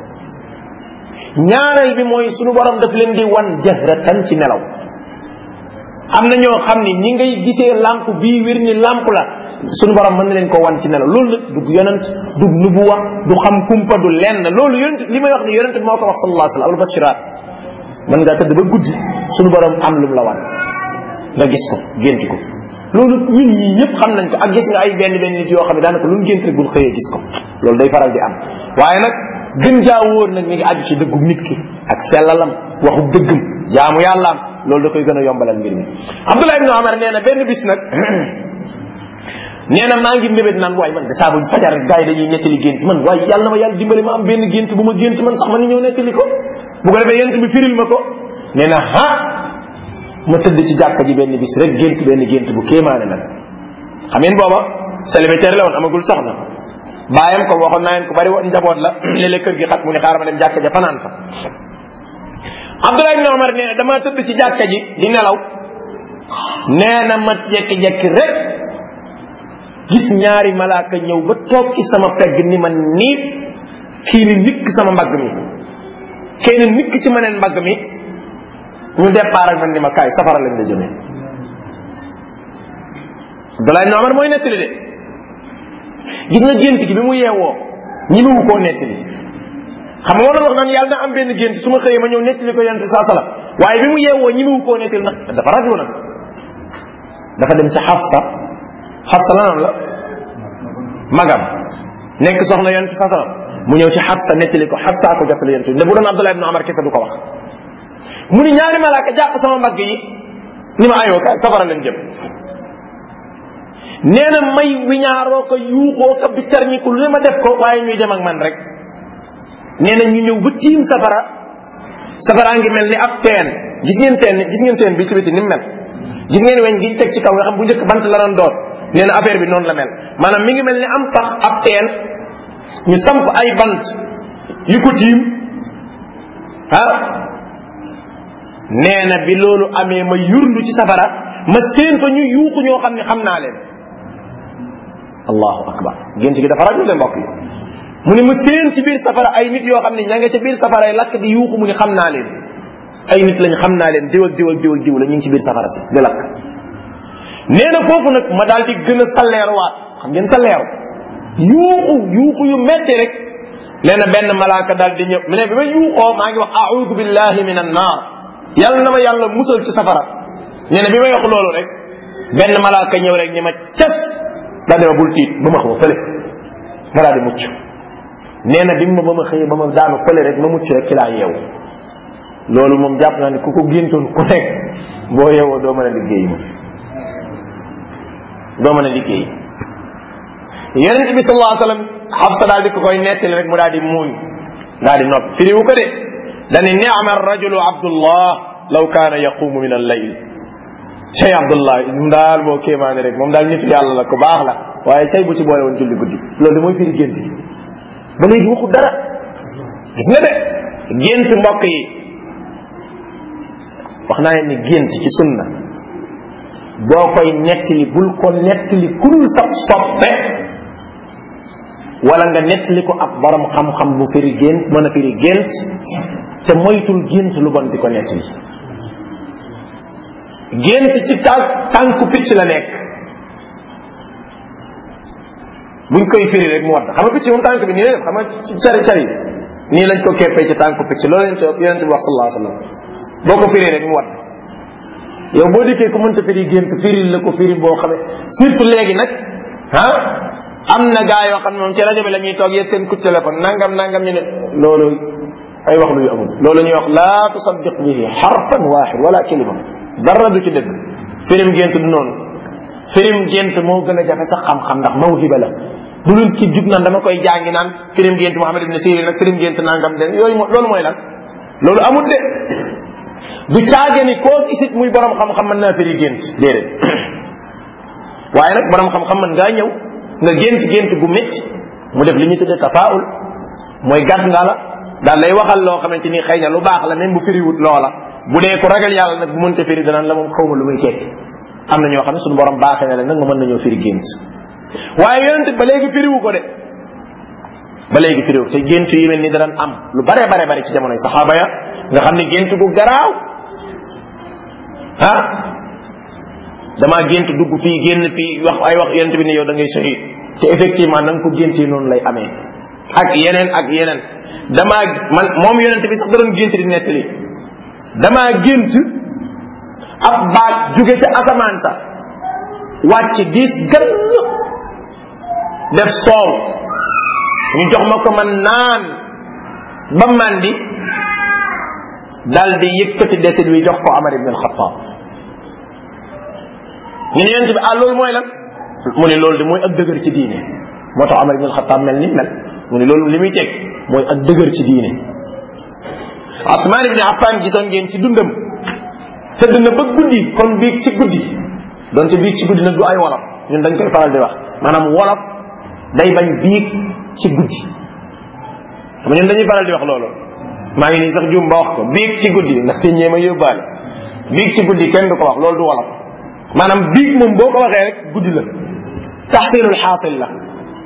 ñaareel bi mooy sunu borom daf leen di wan jahratan ci nelaw am na ñoo xam ni ñi ngay gisee lamp bii wér ni lamp la sunu borom mën na leen ko wan ci nelaw loolu nag du yonent du nubuwa du xam kumpa du lenn loolu yonent li may wax ni yonent moo ko wax sallallahu alayhi wa sallam albashirat mën ngaa tëdd ba guddi sunu borom am lu mu la wan nga gis ko gént ko loolu ñun ñii ñëpp xam nañ ko ak gis nga ay benn benn nit yoo xam ne daanaka lu mu gént rek buñ xëyee gis ko loolu day faral di am waaye nag gën jaa wóor nag mi ngi aju ci dëggu nit ki ak sellalam waxu dëggam jaamu yàllaam loolu da koy gën a yombalal mbir mi Abdullah ibn Omar nee na benn bis nag nee na maa ngi mbébét naan waaye man de saa bu fajar rek gars yi dañuy nettali gént man waaye yàlla na ma yàlla dimbali ma am benn gént bu ma gént man sax man ñëw nettali ko bu ko defee yent bi firil ma ko nee na ha ma tëdd ci jàkka ji benn bis rek gént benn gént bu kéemaane nag xam ngeen booba célibataire la woon amagul soxna baayam ko waxoon naa leen ko bari woon njaboot la léeg-léeg kër gi xat mu ne xaaral ma dem jàkka ja fanaan fa Abdullah ibn Omar nee na dama tëdd ci jàkka ji di nelaw nee na ma jekki-jekki rek gis ñaari malaaka ñëw ba toog ci sama pegg ni ma niib kii ni nikk sama mbagg mi kii ni nikk ci ma neen mbagg mi ñu départ ak man ni ma kaay safara lañ la jëmee Abdullah ibn Omar mooy nettali de gis nga gént gi bi mu yeewoo ñi mu koo nettali xam nga wax naan yàlla na am benn gént su ma xëyee ma ñëw nettali ko yonent saa sala waaye bi mu yeewoo ñi mu koo nettali nag dafa rajo nag dafa dem ci Xafsa Xafsa lanam la magam nekk soxna yonent saa sala mu ñëw ci Xafsa nettali ko Xafsa ko jottali yonent ne bu doon Abdullah ibn Omar kese du ko wax mu ni ñaari malaaka jàpp sama mbagg yi ni ma ayoo kaay safara leen jëm nee na may wiñaaroo ko yuuxoo ko bi terñiku lu ne ma def ko waaye ñuy dem ak man rek nee na ñu ñëw ba tiim safara safara ngi mel ni ab teen gis ngeen teen gis ngeen teen bi ci biti ni mu mel gis ngeen weñ gi teg ci kaw nga xam bu njëkk bant la doon doon nee na affaire bi noonu la mel maanaam mi ngi mel ni am pax ab teen ñu samp ay bant yu ko tiim ah nee na bi loolu amee ma yurlu ci safara ma séen fa ñu yuuxu ñoo xam ne xam naa leen allahu akbar gént gi dafa rajo de mbokk yi mu ne ma séen ci biir safara ay nit yoo xam ne ña nga ca biir safara ay lakk di yuuxu mu ne xam naa leen ay nit lañ xam naa leen diw ak diw ak diw ak diw la ñu ngi ci biir safara si di lakk nee na foofu nag ma daal di gën a salleeruwaat xam ngeen salleeru yuuxu yuuxu yu metti rek nee na benn malaaka daal di ñëw mu ne bi ma yuuxoo maa ngi wax audu billahi min an naar yàlla na ma yàlla musal ci safara nee na bi may wax loolu rek benn malaaka ñëw rek ni ma cas daa dema bul tiit ba ma xaw fële ma daal di mucc nee na bi ma ba ma xëyee ba ma daanu fële rek ma mucc rek ci laa yeewu loolu moom jàpp naa ne ku ko géntoon ku nekk boo yeewoo doo mën a liggéey moom doo mën a liggéey yonent bi sallallahu alayhi wa sallam Xafsa daal di ko koy nettali rek mu daal di muuñ daal di noppi firiwu ko de dani ni'ma rajulu abdullah law kaana yaqumu min al-layl cey abdullah moom daal boo kéemaane rek moom daal nitu yàlla la ko baax la waaye cey bu ci boole woon julli guddi loolu de mooy firi gént yi ba léegi waxu dara gis nga de gént mbokk yi wax naa leen ni gént ci sunna boo koy nettali bul ko nettali kul sab soppe wala nga nettali ko ab borom xam-xam bu firi gént mën a firi gént te moytul gént lu bon di ko nettali gént ci tànk tànku picc la nekk buñ koy firi rek mu wadd xam nga picc moom tànk bi nii la def xam nga cari cari nii lañ ko keppee ci tànku picc loolu lañ ko yonente bi wax sallallahu alayhi wa sallam boo ko firi rek mu wadd yow boo dikkee ku mënta firi gént firil la ko firi boo xamee surtout léegi nag ah am na gaa yoo xam ne moom ci rajo bi la ñuy toog yéeg seen coup de téléphone nangam nangam ñu ne loolu ay wax lu yu amul loolu ñuy wax laa tusaddiq bihi xarfan waaxid wala kalima dara du ci dëgg firim gént du noonu firim gént moo gën a jafe sax xam-xam ndax mawhiba la bu dul ki jug naan dama koy jàngi naan firim gént Muhammad ibn Sirin nag firim gént nangam den yooyu loolu mooy lan loolu amul de du caage ni koo gisit muy borom xam-xam mën naa firi gént déedéet waaye nag borom xam-xam man ngaa ñëw nga gént gént gu métti mu def li ñu tuddee tafaul mooy gàtt nga la daal lay waxal loo xamante ni xëy na lu baax la même bu firiwut loola bu dee ku ragal yàlla nag bu mënta firi danaan la moom xaw ma lu muy tekki am na ñoo xam ne suñu borom baaxee na leen nag nga mën nañoo firi gént waaye yonent ba léegi firiwu ko de ba léegi firiwu te gént yu mel ni daan am lu bare bare bare ci jamonoy saxaaba ya nga xam ne gént gu garaaw ah damaa gént dugg fii génn fii wax ay wax yonent bi ne yow da ngay shahid te effectivement na nga ko géntee noonu lay amee ak yeneen ak yeneen damaa man moom yonent bi sax da doon gént di nettali damaa gént ab baat jóge ca asamaan sa wàcc diis gën def soow ñu jox ma ko man naan ba mandi dal di yëkkati desit wi jox ko Amar ibn al-Khattab ñu ne yonent bi ah loolu mooy lan mu ne loolu de mooy ak dëgër ci diine moo tax Amar ibn al-Khattab mel ni mel mu ne loolu li muy teg mooy ak dëgër ci diine Usmaan ibn Affan gisoon ngeen ci dundam tëdd na ba guddi kon biig ci guddi donte biig ci guddi nag du ay wolof ñun dañ koy faral di wax maanaam wolof day bañ biig ci guddi xam ñun dañuy faral di wax loolu maa ngi nii sax juum ba wax ko biig ci guddi ndax te ñee ma yóbbaale biig ci guddi kenn du ko wax loolu du wolof maanaam biig moom boo ko waxee rek guddi la taxsilul xaasil la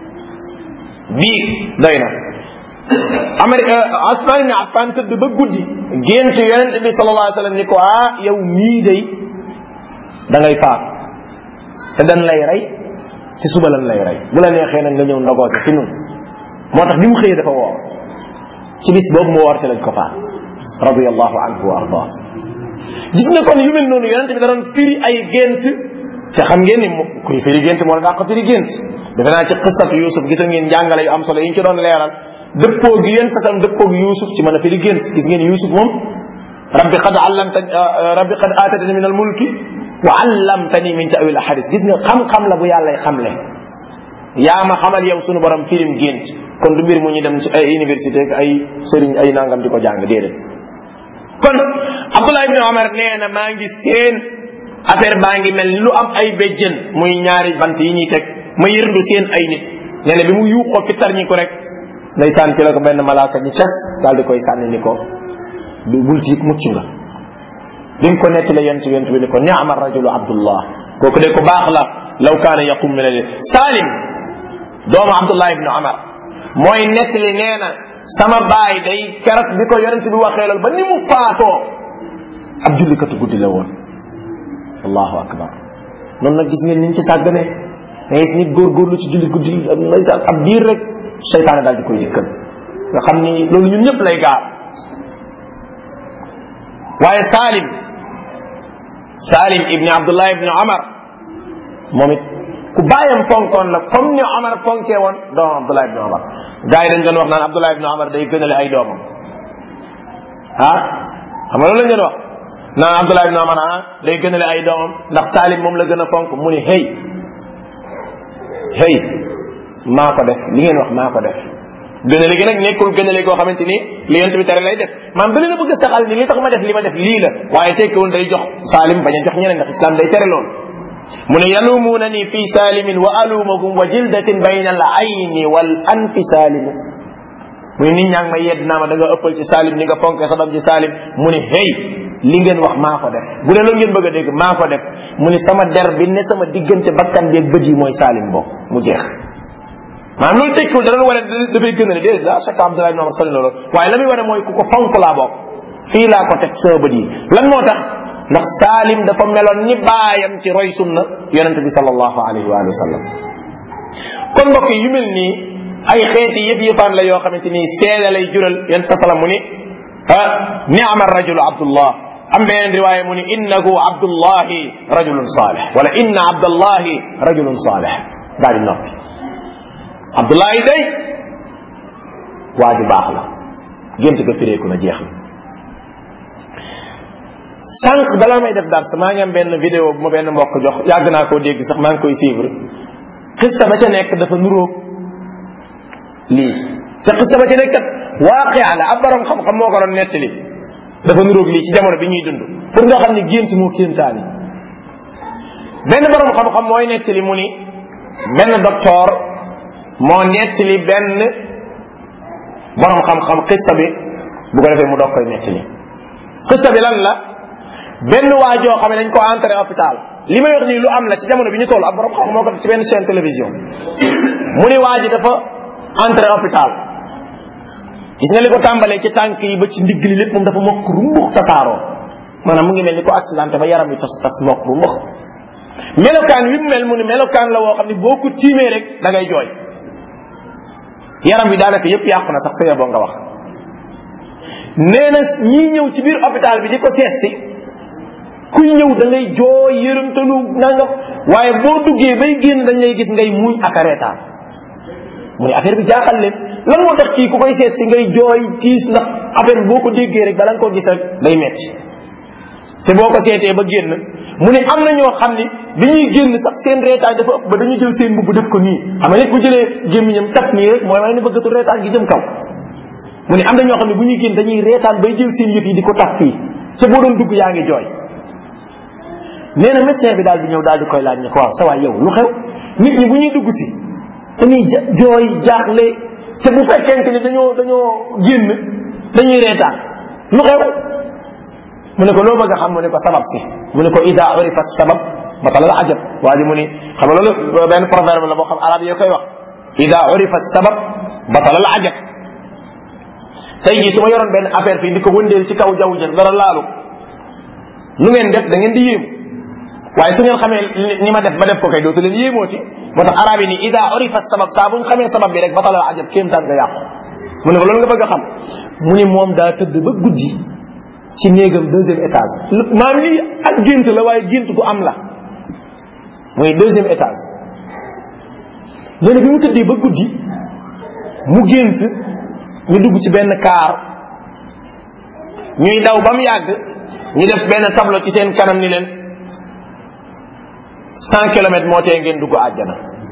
biig doy na amari Usmaan ibn Affan tëdd ba guddi gént yonent bi sallallahu alayhi wa sallam ni ko ah yow mii day da ngay faat te dañ lay rey ci suba lan lay rey bu la neexee nag nga ñëw ndogoote ci nun moo tax bi mu xëyee dafa woor ci bis boobu mu woor ci lañ ko faat radiyallahu anhu wa arda gis nga kon yu mel noonu yonent bi da doon firi ay gént te xam ngeen ni kuy firi gént moo la daa ko firi gént defe naa ci xisatu Yusuf gisoon ngeen njàngale yu am solo yi ñu ci doon leeral dëppoo gi yéen tasam dëppoo gi Yusuf ci mën a firi gént gis ngeen Yusuf moom rabbi qad allamta rabbi qad atatani min al mulki wa allamtani min ta'wil ahadis gis nga xam-xam la bu yàlla xamle yaa ma xamal yow sunu borom firim gént kon du mbir mu ñu dem ci ay université ak ay sëriñ ay nangam di ko jàng déedéet kon Abdullah ibn Omar nee na maa ngi seen affaire baa ngi mel ni lu am ay béjjën muy ñaari bant yi ñuy teg ma yërndu seen ay nit nee na bi mu yuuxoo fi tar ñi ko rek ndeysaan ci la ko benn malaaka ñi cas daal di koy sànni ni ko du bul tiit mucc nga bi mu ko nettali yent yent bi ni ko ni'ma rajulu abdullah kooku de ko baax la law kaana yaqum min al salim doomu abdullah ibnu omar mooy nettali nee na sama baay day keroog bi ko yonent bi waxee loolu ba ni mu faatoo ab jullikatu guddi la woon allahu akbar noonu nag gis ngeen niñ ci sàggane da gis nit góorgóorlu ci julli guddi ndeysaan ab diir rek seytaane daal di koy dikkal nga xam ni loolu ñun ñëpp lay gaar waaye Salim Salim ibni Abdullah ibni Omar moom it ku bàyyam fonkoon la comme ni Omar fonkee woon doomam Abdullah ibni Omar gars yi dañ doon wax naan Abdullah ibni Omar day gënale ay doomam ah xam nga loolu lañ doon wax naan Abdullah ibni Omar ah day gënale ay doomam ndax Salim moom la gën a fonk mu ni hey hey maa ko def li ngeen wax maa ko def gënale gi nag nekkul gënale goo xamante ni li yent bi tere lay def maam da leen a bëgg a saxal ni li tax ma def li ma def lii la waaye tekkiwul day jox Salim bañ a jox ñeneen ndax islam day tere loolu mu ne yalumuuna ni fi salimin wa alumakum wa jildatin bayna al ayni wal anfi salimu mu ne nit ñaa ngi may yedd naa ma da nga ëppal ci Salim ni nga fonke sa doom ci Salim mu ne hey li ngeen wax maa ko def bu dee loolu ngeen bëgg a dégg maa ko def mu ne sama der bi ne sama diggante bakkan beeg bët yi mooy Salim bokk mu jeex maanaam loolu tekkiwul da doon wane dafay gën a ne déedéet la chaque Abdullah ibn Umar sali loolu waaye la muy wane mooy ku ko fonk laa bokk fii laa ko teg sama bët yi lan moo tax ndax Salim dafa meloon ni baayam ci roy sunna yonente bi sallallahu alayhi wa sallam kon mbokk yu mel nii ay xeeti yëf yëfaan la yoo xamante ni seede lay jural yonente salam mu ni ah ni'ma rajulu Abdullah am beneen riwaaya mu ni innahu Abdullahi rajulun salih wala inna Abdullahi rajulun salih daal di noppi Abdullahi day waa ju baax la gént ga fireeku na jeex na sànq balaa may def dars maa ngi am benn vidéo bu ma benn mbokk jox yàgg naa koo dégg sax maa ngi koy suivre xista ba ca nekk dafa nuróog lii te xista ba ca nekk kat waaqia la ab borom xam-xam moo ko doon nettali dafa nuróog lii ci jamono bi ñuy dund pour nga xam ne gént moo kéemtaani benn borom xam-xam mooy nettali mu ni benn docteur moo nettali benn borom xam-xam xissa bi bu ko defee mu doog koy nettali xissa bi lan la benn waajoo xam ne dañ ko entré hôpital li may wax nii lu am la ci jamono bi ñu toll ab borom xam moo ko ci benn chaîne télévision mu ni waa ji dafa entré hôpital gis nga li ko tàmbalee ci tànk yi ba ci ndigg li lépp moom dafa mokk rumbux tasaaroo maanaam mu ngi mel ni ko accidenté ba yaram yi tas tas mokk rumbux melokaan wi mu mel mu ni melokaan la woo xam ne boo ko tiimee rek da ngay jooy yaram bi daanaka yëpp yàqu na sax sa yeboo nga wax nee na ñii ñëw ci biir hôpital bi di ko seet si kuy ñëw da ngay jooy yërëmtalu nangam waaye boo duggee bay génn dañ lay gis ngay muñ ak a reetaan mu ne affaire bi jaaxal leen lan moo tax kii ku koy seet si ngay jooy tiis ndax affaire bi boo ko déggee rek bala nga ko gis rek day metti te boo ko seetee ba génn mu ne am na ñoo xam ni bi ñuy génn sax seen reetaan dafa ëpp ba dañuy jël seen mbubb def ko nii xam nga nit bu jëlee gémmiñam taf nii rek mooy wane ne bëggatul reetaan gi jëm kaw mu ne am na ñoo xam ne bu ñuy génn dañuy reetaan bay jël seen yëf yi di ko taf fii te boo doon dugg yaa ngi jooy nee na médecin bi daal di ñëw daal di koy laaj ne ko waaw sa waay yow lu xew nit ñi bu ñuy dugg si dañuy ja jooy jaaxle te bu fekkente ni dañoo dañoo génn dañuy reetaan lu xew mu ne ko loo bëgg a xam mu ne ko sabab si mu ne ko ida urifa sabab batala la ajab waa ji mu ni xam nga loolu benn proverbe la boo xam arab yoo koy wax ida urifa sabab batala la ajab tey jii su ma yoroon benn affaire fii di ko wëndeel ci kaw jaww jën dara laalu lu ngeen def da ngeen di yéemu waaye su ngeen xamee ni ma def ba def ko kay dootu leen yéemooti moo tax arab yi ni ida urifa sabab saa buñ xamee sabab bi rek batala la ajab kéemtaan nga yàqu mu ne ko loolu nga bëgg a xam mu ni moom daa tëdd ba guddi ci néegam deuxième étage maam lii ak gént la waaye gént gu am la mooy deuxième étage nee na bi mu tëddee ba guddi mu gént ñu dugg ci benn kaar ñuy daw ba mu yàgg ñu def benn tableau ci seen kanam ni leen cent kilomètres moo tee ngeen dugg àjjana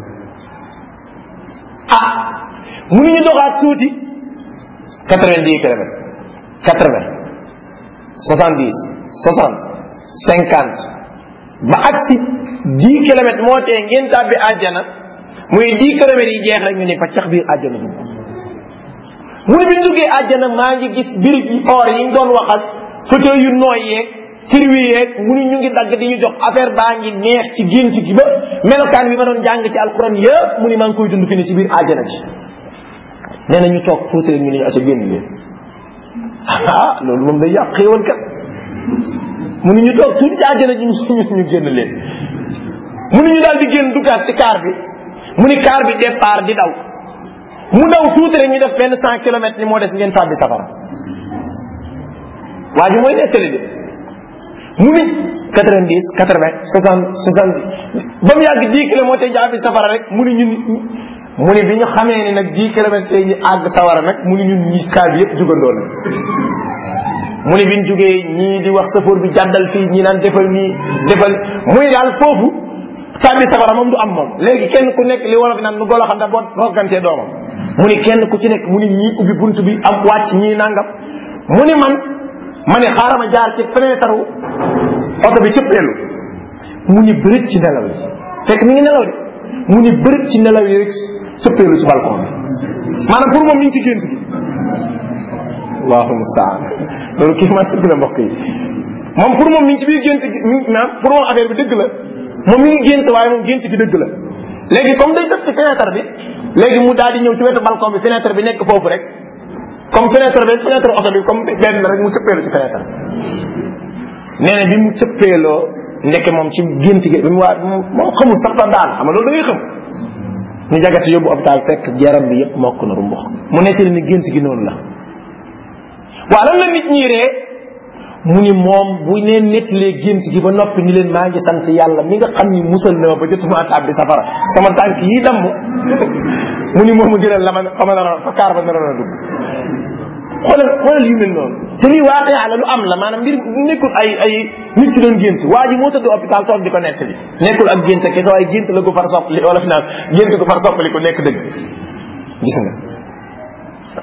ah mu ni ñu doxaat tuuti quatre vingt dix kilomètres quatre vingt soixante dix soixante cinquante ba agsi dix kilomètres moo tee ngeen tàbbi àjjana muy dix kilomètres yi jeex rek ñu ne fa cax biir àjjana dugg mu ne bi ñu duggee àjjana maa ngi gis birig yi or yi ñu doon waxal fauteuil yu nooy yeeg firwi yeeg mu ni ñu ngi dagg di ñu jox affaire baa ngi neex ci génn ci gi ba melokaan bi ma doon jàng ci alquran yëpp mu ni maa ngi koy dund fi ne ci biir àjjana ji nee na ñu toog fauteuil ñu ne ñu aca génn leen ah loolu moom day yàq xéewal kat mu ni ñu toog tuuti ci àjjana ji ñu génn leen mu ni ñu daal di génn duggaat ci kaar bi mu ni kaar bi départ di daw mu daw tuuti rek ñu def benn cent kilomètres ni moo des ngeen tàbbi safara waa ji mooy nettali de mu ni quatre vingt dix quatre vingt soixante soixante ba mu yàgg dix kilomètres jaabi safara rek mu ni ñun mu ni bi ñu xamee ni nag dix kilomètres yi ñu àgg sawara nag mu ni ñun ñi kaar bi yëpp jugandoo na mu ni bi ñu jugee ñii di wax safoor bi jàddal fii ñii naan defal nii defal mu ni daal foofu tàbbi safara moom du am moom léegi kenn ku nekk li wolof naan nu golo xam ne boo roggantee doomam mu ni kenn ku ci nekk mu ni ñii ubbi bunt bi am wàcc ñii nangam mu ni man ma ne xaaral ma jaar ci fenêtre oto bi cëppeelu mu ni bërit ci nelaw yi fekk mi ngi nelaw de mu ni bërit ci nelaw yi rek cëppeelu ci balcon bi maanaam pour moom mi ngi ci gént gi allahu mustaan loolu kii ma sëgg na mbokk yi moom pour moom mi ngi ci biir gént gi mi maanaam pour moom affaire bi dëgg la moom mi ngi gént waaye moom gént gi dëgg la léegi comme day def ci fenêtre bi léegi mu daal di ñëw ci wetu balcon bi fenêtre bi nekk foofu rek comme fenêtre bi fenêtre oto bi comme benn rek mu cëppeelu ci fenêtre nee na bi mu cëppeeloo ndeke moom ci gént gi bi mu waa moom xamul sax ba daan xam nga loolu da ngay xam ñu jagati yóbbu hôpital fekk yaram bi yëpp mokk na rumbox mu nettali ni gént gi noonu la waa lan la nit ñi ree mu ni moom bu leen nettalee gént gi ba noppi ni leen maa ngi sant yàlla mi nga xam ni musal na ma ba jotuma tàbbi safara sama tànk yi damm mu ni moom a gënal la ma fa ma naroon fa kaar ba naroon a dugg xoolal xoolal yu mel noonu te lii waate yàlla lu am la maanaam mbir nekkul ay ay nit ki doon gént waa ji moo tëdd hôpital toog di ko nettali nekkul ak gént kese waaye gént la ko far soppali wala fi naan gént ko far soppali ko nekk dëgg gis nga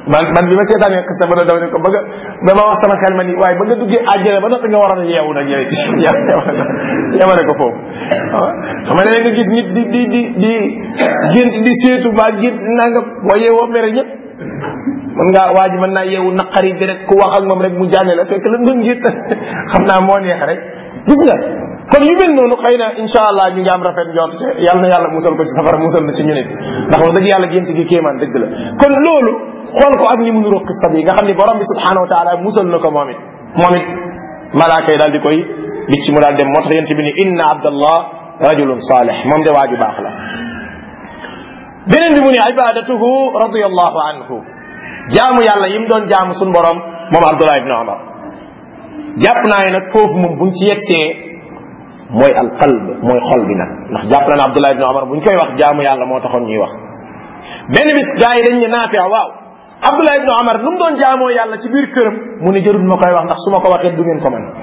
man man bi ma seetaanee xisa ba daw ne ko bëgg ba ma wax sama xel ma ni waaye ba nga duggee àjjana ba noppi nga waroon a yeewu nag yow yemale ko foofu xam nga nga gis nit di di di di gént di seetu ba gént nanga boo yeewoo mere ñëpp mën ngaa waa ji mën naa yeewu naqari bi rek ku wax ak moom rek mu jànne la fekk la nga ngir xam naa moo neex rek gis nga kon yu mel noonu xëy na insha allah ñu ngi am rafet njort yàlla na yàlla musal ko ci safara musal na ci ñu nit ndax wax dëgg yàlla gént gi kéemaan dëgg la kon loolu xool ko ak ni mu nuru qissa bi nga xam ni borom bi subhanahu wa taala musal na ko moom it moom it malaaka yi daal di koy bicc mu daal dem moo tax yent bi ni inna abdallah rajulun salih moom de waaju baax la beneen bi mu ni ibadatuhu radiallahu anhu jaamu yàlla yim doon jaamu suñ borom moom abdullah ibni omar jàpp naa ne nag foofu moom buñ ci yegsee mooy al qalb mooy xol bi nag ndax jàpp naa ne abdullah ibni omar buñ koy wax jaamu yàlla moo taxoon ñuy wax benn bis gars yi dañ ne naafia waaw abdullah ibni omar nu mu doon jaamoo yàlla ci biir këram mu ne jërul ma koy wax ndax su ma ko waxee du ngeen ko man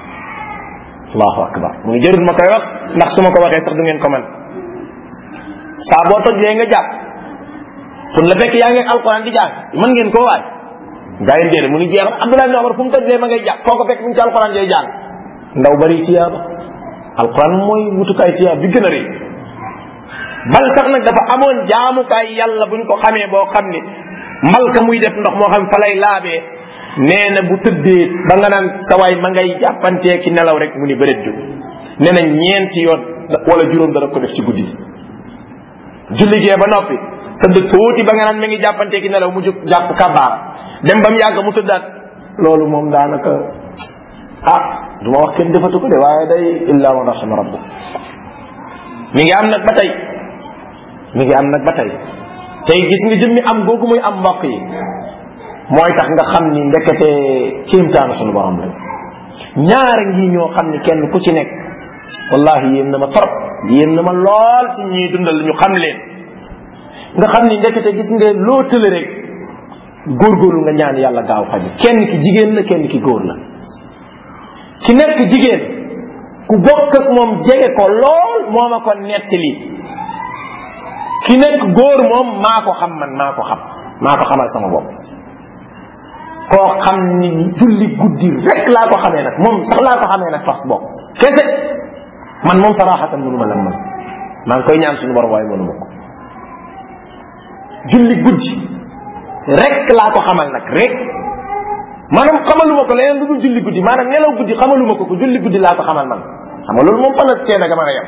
allahu akbar mu ne jërul ma koy wax ndax su ma ko waxee sax du ngeen ko man saa boo tojlee nga jàpp fun la fekk yaa ngi alquran di jàng mën ngeen koo waaj gaa yi déedéet mu ni jeex abdullah ibn omar fu mu tojlee ma ngay jàpp foo ko fekk mu ngi ci alquran day jàng ndaw bari tiyaaba alquran mooy wutukaay tiyaab bi gën a rëy bal sax nag dafa amoon jaamukaay yàlla buñ ko xamee boo xam ni malka muy def ndox moo xam fa lay laabee nee na bu tëddee ba nga naan sa waay ma ngay jàppantee ki nelaw rek mu ni bëreet jóg nee na ñeenti yoon wala juróom dana ko def ci guddi julli gee ba noppi tëdd tuuti ba nga naan mi ngi jàppantee ki nelaw mu jóg jàpp kabaar dem ba mu yàgg mu tëddaat loolu moom daanaka ah du ma wax kenn defatu ko de waaye day illa man rahima rabbu mi ngi am nag ba tey mi ngi am nag ba tey tey gis nga jëmmi am googu muy am mbokk yi mooy tax nga xam ni ndekete kéemtaanu sunu borom la ñaara ngi ñoo xam ni kenn ku ci nekk wallahi yéem na ma trop yéem na ma lool ci ñuy dundal ñu xam leen nga xam ni ndekete gis nga loo tële rek góorgóorlu nga ñaan yàlla gaaw faju kenn ki jigéen la kenn ki góor la ki nekk jigéen ku bokk ak moom jege ko lool moo ma ko nettali ki nekk góor moom maa ko xam man maa ko xam maa ko xamal sama bopp koo xam ni julli guddi rek laa ko xamee nag moom sax laa ko xamee nag fas bopp kese man moom saraxatan mënu ma lan man maa ngi koy ñaan suñu borom waaye mënu ma ko julli guddi rek laa ko xamal nag rek maanaam xamaluma ko leneen lu dul julli guddi maanaam nelaw guddi xamaluma ko ko julli guddi laa ko xamal man xam nga loolu moom fan la seen aga mën a yem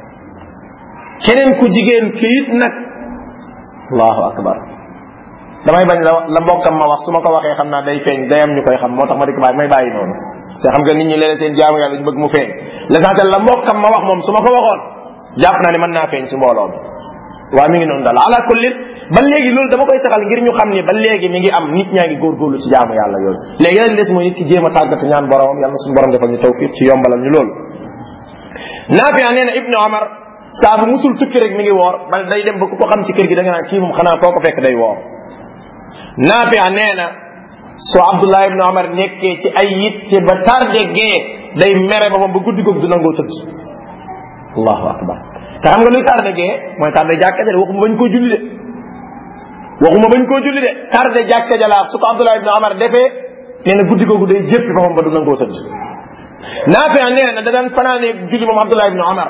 keneen ku jigéen kiit nag allahu akbar damay bañ la la mbokkam ma wax su ma ko waxee xam naa day feeñ day am ñu koy xam moo tax ma di ko bàyyi may bàyyi noonu te xam nga nit ñi léeg seen jaamu yàlla ñu bëgg mu feeñ l'essentiel la mbokkam ma wax moom su ma ko waxoon jàpp naa ne mën naa feeñ ci mbooloo mi waaw mi ngi noonu daal ala kulli ba léegi loolu dama koy saxal ngir ñu xam ni ba léegi mi ngi am nit ñaa ngi góorgóorlu ci jaamu yàlla yooyu léegi nag des mooy nit ki jéem a tàggatu ñaan boromam yàlla na suñu borom defal ñu tawfiq ci yombalal ñu loolu Naafi nee na Ibnu Omar saa bu musul tukki rek mi ngi woor bal day dem ba ku ko xam ci kër gi da nga naan kii moom xanaa foo ko fekk day woor Naafi nee na soo Abdullah ibnu Omar nekkee ci ay yitte ba tardé gee day mere ba moom ba guddi googu du nangoo tëdd allahu akbar te xam nga luy tardé gee mooy tardé jàkka ja de waxuma bañ koo julli de waxuma bañ koo julli de tardé jàkka ja laa su ko Abdullah ibnu Omar defee nee na guddi googu day jéppi ba moom ba du nangoo tëdd Naafi nee na da daan fanaane julli moom Abdullah ibnu Omar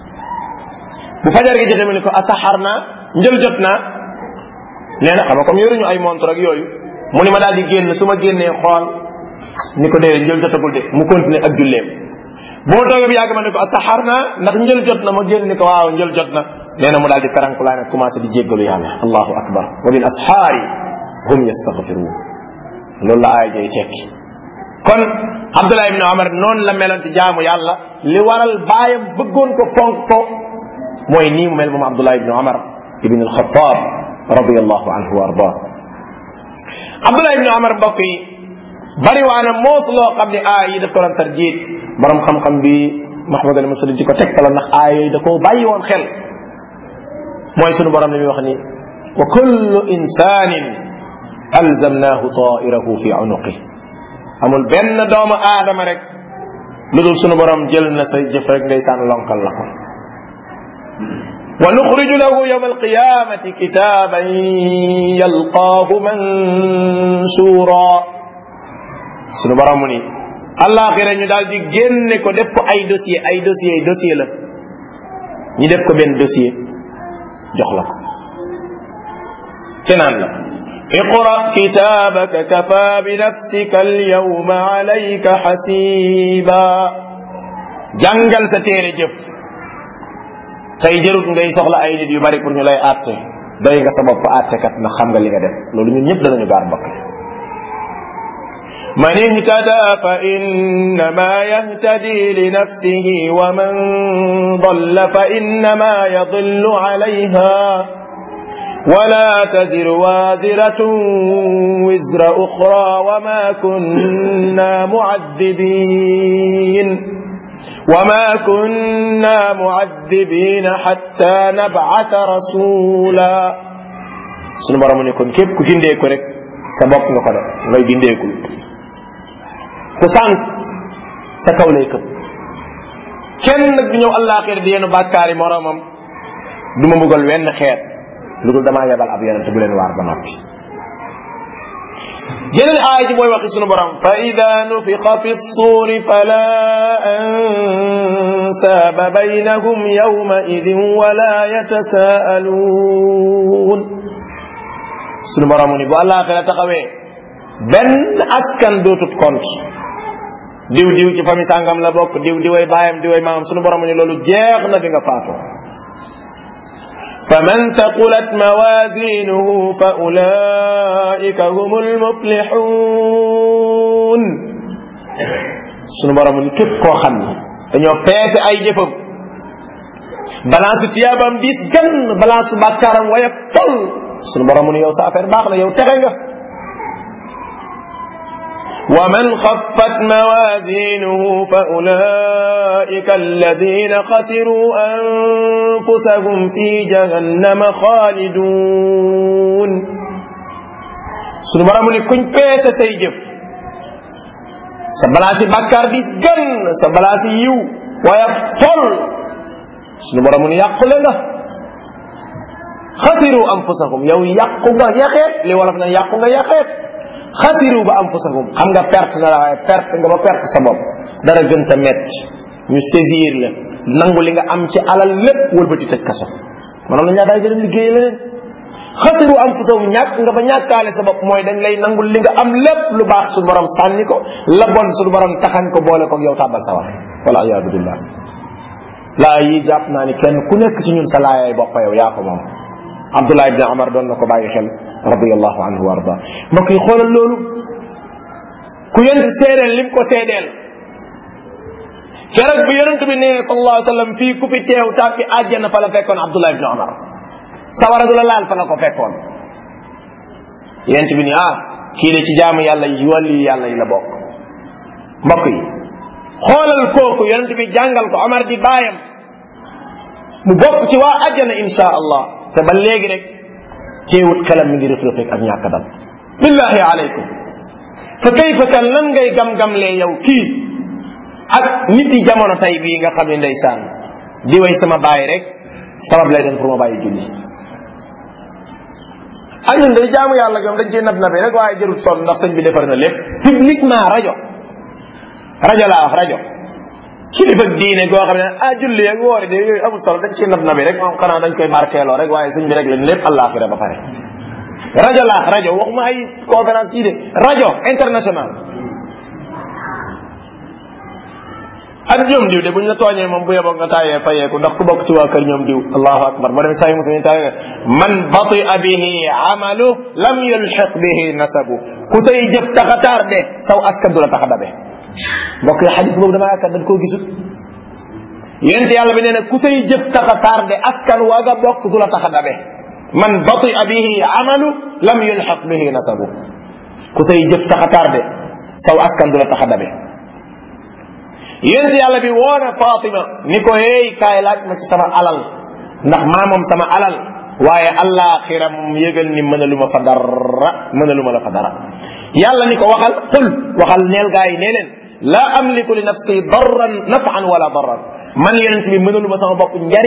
bu fajar gi jotee mu ne ko asaxar naa njël jot naa nee na xam nga comme yoruñu ay montre ak yooyu mu ni ma daal di génn su ma génnee xool ni ko déedéet njël jotagul de mu continuer ak julleem bu ma toogee bi yàgg ma ne ko asaxar naa ndax njël jot na ma génn ni ko waaw njël jot na nee na mu daal di feranku laa ne commencé di jéggalu yàlla allahu akbar wa bil asxaari hum yastaghfiruun loolu la aaya jooy tekki kon Abdullah ibn Omar noonu la meloon ci jaamu yàlla li waral baayam bëggoon ko fonk ko mooy nii mu mel moom Abdullah ibn Omar ibn al-Khattab radiyallahu anhu wa arda Abdullah ibn Omar mbokk yi bari waana moos loo xam ne aay yi daf ko doon tarjiit borom xam-xam bi Mahmoud al Masri di ko tegtala ndax aay yooyu da koo bàyyi woon xel mooy sunu borom li muy wax ni wa kullu insanin alzamnahu ta'irahu fi unuqi amul benn doomu aadama rek lu dul sunu borom jël na sa jëf rek ndeysaan lonkal la ko wa nuxriju lahu yawma alqiyamati kitaban yalqaahu mansura sunu borom mu ni àllaaxira ñu daal di génne ko def ko ay dossier ay dossier dossier la ñu def ko benn dossier jox la ko te naan la اقرأ كتابك كفى بنفسك اليوم عليك حسيبا jàngal sa téere jëf tey jërut ngay soxla ay nit yu bari pour ñu lay àtte doy nga sa bopp àtte kat na xam nga li nga def loolu ñun ñëpp danañu gaar mbokk من اهتدى فإنما يهتدي لنفسه ومن ضل فإنما يضل عليها ولا تزر وازرة وزر أخرى وما كنا معذبين وما كنا معذبين حتى نبعث رسولا sunu borom ne kon képp ku gindeeku rek sa bopp nga ko def ngay gindeekul ku sànq sa kaw lay këpp kenn nag du ñëw àllaaxira di yenu bàkkaari moromam du ma mbugal wenn xeet lu dul damaa yebal ab yonente bu leen waar ba noppi jeneen aaya ji mooy waxi sunu borom fa ida nufixa fi ssuuri fala ansaaba baynahum yawma idin wala yatasaaluun sunu borom mu ni bu àllaaxira taxawee benn askan dootut compte diw diw ci famille sàngam la bokk diw diway baayam diway maamam sunu borom mu ni loolu jeex na bi nga faatoo فمن ثقلت موازينه فأولئك هم المفلحون sunu borom ni képp koo xam ne dañoo peese ay jëfam balance tiyaabam diis gan balance bàkkaaram waya tol sunu borom ni yow sa affaire baax na yow texe nga ومن خفت موازينه فأولئك الذين خسروا أنفسهم في جهنم خالدون sunu borom ni kuñ peete say jëf sa balaasi bàkkaar dis gën sa balaasi yiw waaye tol sunu borom ni yàqule nga xasiru anfusahum yow yàqu nga yaxeet li wolof na yàqu nga yaxeet xasiru ba anfusahum xam nga perte na la waaye perte nga ba perte sa bopp dara gën ta metti ñu saisir la nangu li nga am ci alal lépp wëlbati tëj kaso maanaam la ñaa daay jëlam liggéey leneen xasiru anfusahum ñàkk nga ba ñàkkaale sa bopp mooy dañ lay nangul li nga am lépp lu baax suñu borom sànni ko la bon suñu borom taxañ ko boole ko yow tàbbal sa war wala ayaadu billah laa yi jàpp naa ni kenn ku nekk ci ñun sa laayay bopp yow yaa ko moom Abdullah ibn Amar doon na ko bàyyi xel radiyallahu anhu wa arda mbokk yi xoolal loolu ku yonent seedeel lim ko seedeel keroog bi yonent bi ne sallallahu alayhi wa sallam fii ku fi teew tàppi àjjana fa la fekkoon Abdullah ibn Amar sawara du la laal fa la ko fekkoon yonent bi ni ah kii de ci jaamu yàlla yi wàllu yàlla yi la bokk mbokk yi xoolal kooku yonent bi jàngal ko Omar di baayam mu bokk ci waa àjjana insha allah te ba léegi rek teewut xelam mi ngi rëf-rëfeeg ak ñàkk dal billahi alaykum fa kayfa kan lan ngay gam-gamlee yow kii ak nit yi jamono tey bii nga xam ne ndeysaan di way sama baay rek sabab lay doon pour ma bàyyi julli ak ñun day jaamu yàlla gam dañ ciy nab nabe rek waaye jërul sonn ndax sëñ bi defar na lépp publiquement rajo rajo laa wax rajo kilifa diine goo xam ne ah julli ak woori de yooyu amul solo dañ ciy nab nabi rek moom xanaa dañ koy barkeeloo rek waaye sëñ bi rek leen lépp àllaaxira ba pare rajo laax rajo waxuma ay conférence yi de rajo international ak ñoom diw de buñ la tooñee moom bu yeboo nga taayee fayeeku ndax ku bokk ci waa kër ñoom diw allahu akbar ba dem sayi muslimin taay man batia bihi amalu lam yulxiq bihi nasabu ku say jëf taxa tardé saw askan du la taxa dabe mbokk yi xadis boobu dama yaakaar dañ koo gisut yent yàlla bi nee na ku say jëf taxa tardé askan waa nga bokk du la taxa dabe man batia bihi amalu lam yulxiq bihi nasabu ku say jëf taxa tardé saw askan du la taxa dabe yonent yàlla bi woona Fatima ni ko hey kaay laaj ma ci sama alal ndax maa moom sama alal waaye allaaxira moom yëgal ni mënaluma fa dara mënaluma la fa dara yàlla ni ko waxal qul waxal neel gaa yi nee leen laa amliku li nafsi darran nafan wala darran man yonent bi mënaluma sama bopp njariñ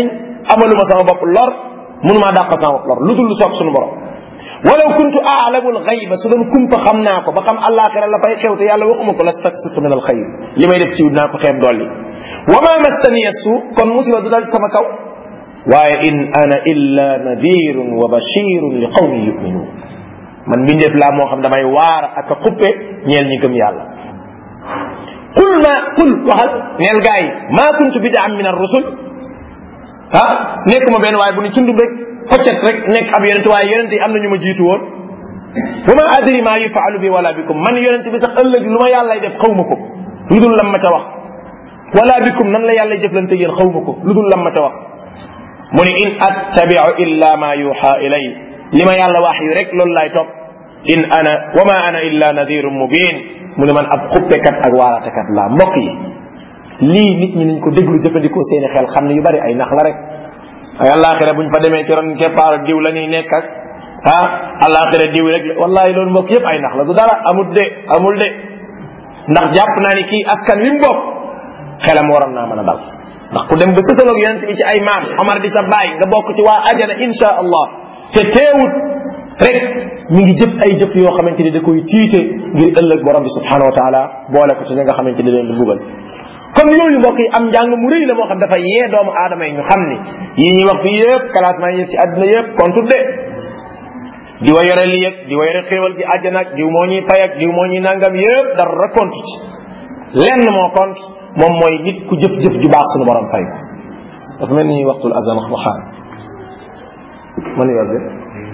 amaluma sama bopp lor mënumaa dàq sama bopp lor lu dul lu soob suñu borom walaw kuntu aalamu alxayba su doon kumpa xam naa ko ba xam àllaaxira la fay xew te yàlla waxuma ko lastaksitu min alxayr li may def ci naa ko xeeb dolli wa ma mastaniya su kon musiba du dal sama kaw waaye in ana illa nadirun wa bashirun li qawmin yuminun man mbindeef laa moo xam damay waar ak a xuppe ñeel ñi gëm yàlla qul ma qul waxal neel gaa yi maa kuntu bidaan min ar-rusul ah nekk ma benn waaye bu ñu tundum rek xoccet rek nekk ab yonente waaye yonente yi am na ñu ma jiitu woon wa ma adri ma yufaalu bi wala bikum man yonente bi sax ëllëg lu ma yàllay def xaw ma ko lu dul lam ma ca wax wala bikum nan la yàlla jëflante yéen xaw ma ko lu dul lam ma ca wax mu ni in attabiu illa ma yuha ilay li ma yàlla wax yu rek loolu laay topp in ana wa ma ana illa nadirun mubin mu ne man ab xuppekat ak waaratekat laa mbokk yi lii nit ñi nañ ko déglu jëfandikoo seeni xel xam ne yu bari ay nax la rek ay àllaaxira buñ fa demee ci ron keppaaru diw la ñuy nekk ak ah àllaaxira diw rek wallahi loolu mbokk yëpp ay nax la du dara amul de amul de ndax jàpp naa ni kii askan wi mu bokk xelam waroon naa mën a dal ndax ku dem ba sësaloog yonent bi ci ay maam Omar di sa baay nga bokk ci waa ajana insha allah te teewut rek mi ngi jëf ay jëf yoo xamante ni da koy tiite ngir ëllëg borom bi subhanahu wa taala boole ko ci ñi nga xamante ni leen di mbugal kon yooyu mbokk yi am njàng mu rëy la moo xam dafa yee doomu aadama yi ñu xam ni yii ñuy wax fii yëpp classement yi ci àdduna yëpp kontut de di wa yore lii ak di wa yore xéewal gi àjjana ak diw moo ñuy fay ak diw moo ñuy nangam yëpp dara compte ci lenn moo compte moom mooy nit ku jëf-jëf ju baax suñu borom fay ko dafa mel ni waxtul azan waxaan man yor de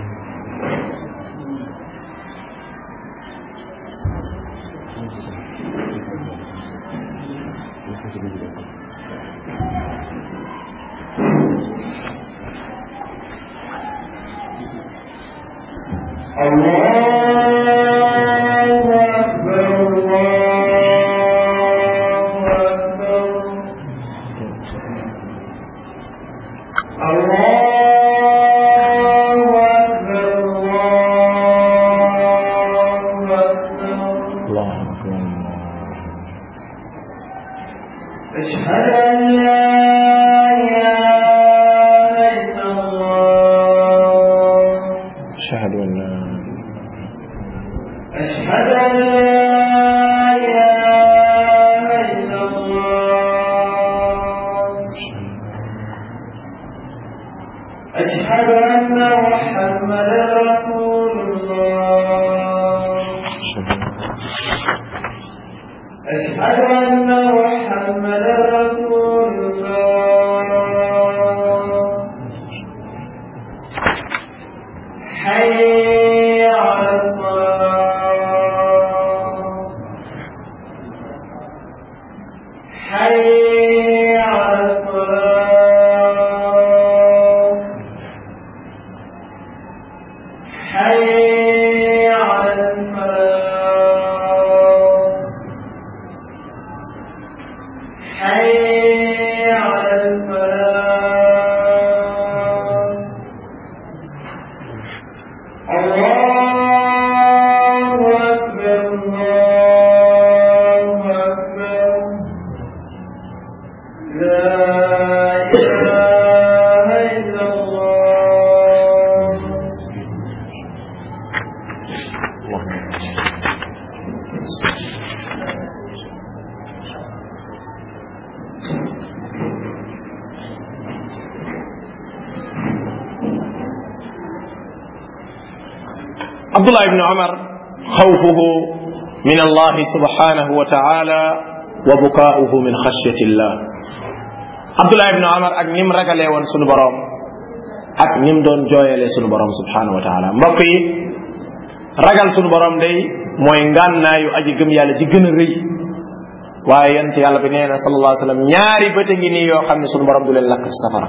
Abdullah ibn Umar xawfuhu min Allah subhanahu wa ta'ala wa bukaa'uhu min xashyati Allah Abdullah ibn Umar ak nim ragalee woon sunu borom ak nim doon jooyalee sunu borom subhanahu wa ta'ala mbokk yi ragal sunu borom day mooy ngànnaayu aji gëm yàlla ji gën a rëy waaye yonent yàlla bi nee na sallallahu alayhi wa sallam ñaari bët a ngi nii yoo xam ne sunu borom du leen lakk ci safara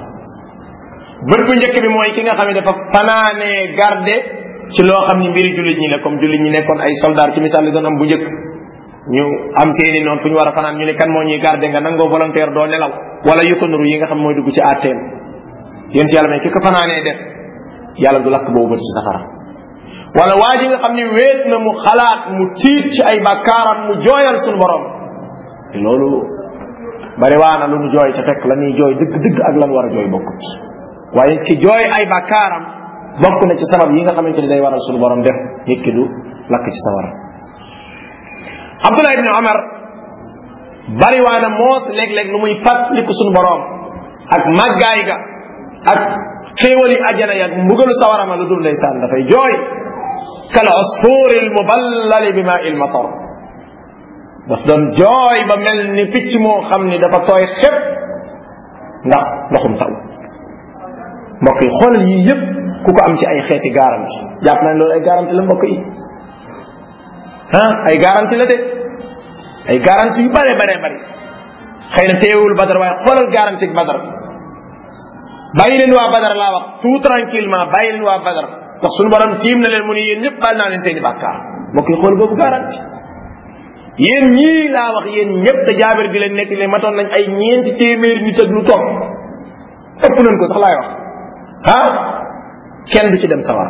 bët bu njëkk bi mooy ki nga xam ne dafa fanaanee garde ci loo xam ni mbiri jullit ñi la comme jullit ñi nekkoon ay soldat ci misaal li doon am bu njëkk ñu am seeni noonu fu ñu war a fanaan ñu ne kan moo ñuy garder nga nangoo volontaire doo nelaw wala yu ko nuru yi nga xam mooy dugg ci àtteem yéen ci yàlla may ki ko fanaanee def yàlla du lakk boobu bët ci safara wala waa ji nga xam ni wéet na mu xalaat mu tiit ci ay bakkaaram mu jooyal suñu borom loolu bari waa na lu nu jooy te fekk la ñuy jooy dëgg dëgg ak lan war a jooy bokkut waaye ki jooy ay bàkkaaram bokk na ci sabab yi nga xamante ni day waral suñu borom def nit ki du lakk ci sawara Abdullah ibn Omar bariwaana moos léeg-léeg lu muy fàttaliku suñu borom ak màggaay ga ak xéewali ajana ya mbugalu sawara ma lu dul ndeysaan dafay jooy kal usfuri al muballali bi ma il matar daf doon jooy ba mel ni picc moo xam ni dafa tooy xepp ndax ndoxum taw mbokk yi xoolal yii yëpp ku ko am ci ay xeeti garanti jàpp nañ loolu ay garanti la mbokk yi ah ay garanti la de ay garanti yu bare bare bari xëy na teewul badar waaye xoolal garanti badar bàyyi leen waa badar laa wax tout tranquillement bàyyi leen waa badar ndax suñu borom tiim na leen mu ni yéen ñëpp baal naa leen seeni bàkkaar mbokk yi xool boobu garanti yéen ñii laa wax yéen ñëpp te jaabir di leen nekk ne matoon nañ ay ñeenti téeméer nit ak lu toog ëpp nañ ko sax laay wax ah kenn du ci dem sawar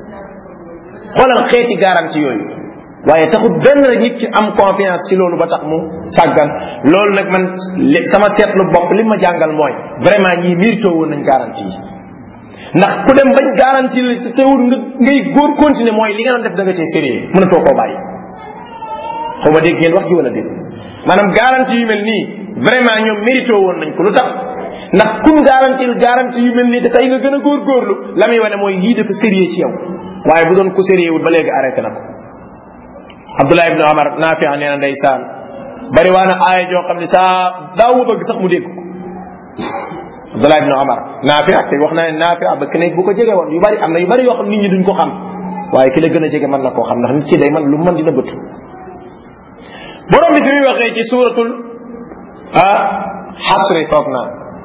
xoolal xeeti garanti yooyu waaye taxut benn rek nit ci am confiance ci loolu ba tax mu sàggan loolu nag man sama seetlu bopp li ma jàngal mooy vraiment ñii mérito woon nañ garanti yi ndax ku dem bañ garanti la ci teewul nga ngay góor continuer mooy li nga doon def da nga cee sérieux mënatoo koo bàyyi xaw ma dégg ngeen wax ji wala dégg maanaam garanti yu mel nii vraiment ñoom mérito woon nañ ko lu tax ndax kun garanti garanti yu mel nii te tey nga gën a góorgóorlu la muy wane mooy lii dafa sérieux ci yow waaye bu doon ku sérieux wul ba léegi arrêté na ko Abdullah ibn Omar Naafi nee na ndeysaan bari waa na aaya joo xam ne saa daaw ma bëgg sax mu dégg ko Abdullah ibn Omar Naafi te wax naa ne Naafi ba keneen bu ko jege woon yu bari am na yu bari yoo xam nit ñi duñ ko xam waaye ki la gën a jege mën na koo xam ndax nit ki day man lu mën dina bëtu borom bi fi muy waxee ci suuratul ah xasri foog naa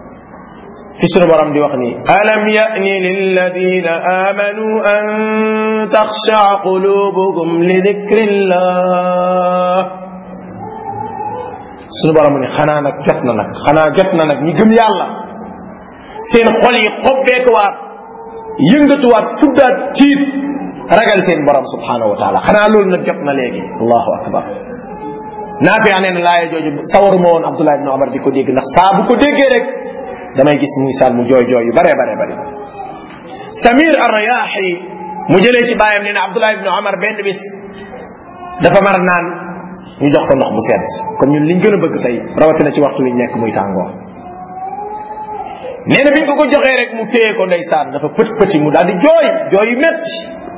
fi sunu borom di wax nii alam yani lilladina amanu an taxshaa qulubuhum li dikrillah sunu borom ni xanaa nag jot na nag xanaa jot na nag ñi gëm yàlla seen xol yi xobbeekuwaat yëngatuwaat tuddaat tiit ragal seen borom subhanahu wa taala xanaa loolu nag jot na léegi allahu akbar naafi nee na laaya jooju sawaruma woon Abdullah ibn Omar di ko dégg ndax saa bu ko déggee rek damay gis misaal mu jooy jooy yu bare bare bare Samir ar-Riyahi mu jëlee ci baayam nee na Abdullah ibn Omar benn bis dafa mar naan ñu jox ko ndox bu sedd comme ñun liñ gën a bëgg tey rawatina ci waxtu wi nekk muy tàngoor nee na biñ ko ko joxee rek mu téye ko ndeysaan dafa pët pëti mu daal di jooy jooy yu metti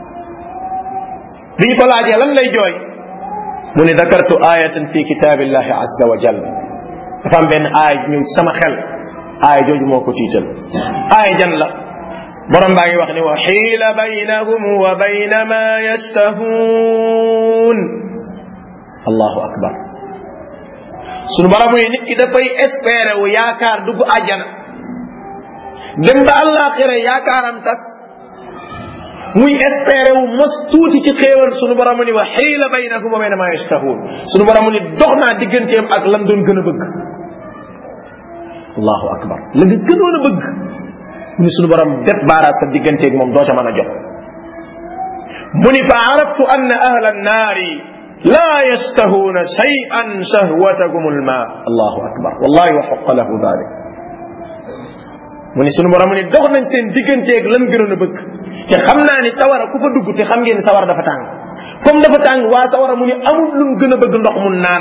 biñ ko laajee lan lay jooy mu ne dakartu ayatan fi kitabillahi azza wa jal dafa am benn aaya ñëw ci sama xel aaya jooju moo ko tiital aaya jan la borom baa ngi wax ni wa xiila baynahum wa bayna ma yastahuun allahu akbar sunu borom yi nit ki dafay espérer wu yaakaar dugg àjjana dem ba àllaaxira yaakaaram tas muy espérer wu mos tuuti ci xéewal sunu borom ni wa xiila baynahum wa bayna ma yastahuun sunu borom ni dox naa digganteem ak lam doon gën a bëgg allahu akbar la nga gënoon a bëgg mu ni sunu borom def baaraas sa digganteeg moom doo ca mën a jot mu ni fa araftu anna ahla annaari la yastahuuna shay'an shahwatakum alma allahu akbar wallahi wa xoqa lahu dalik mu ni sunu borom ni dox nañ seen digganteeg lan gënoon a bëgg te xam naa ni sawara ku fa dugg te xam ngeen ni sawara dafa tàng comme dafa tàng waa sawara mu ni amul lu mu gën a bëgg ndox mu naan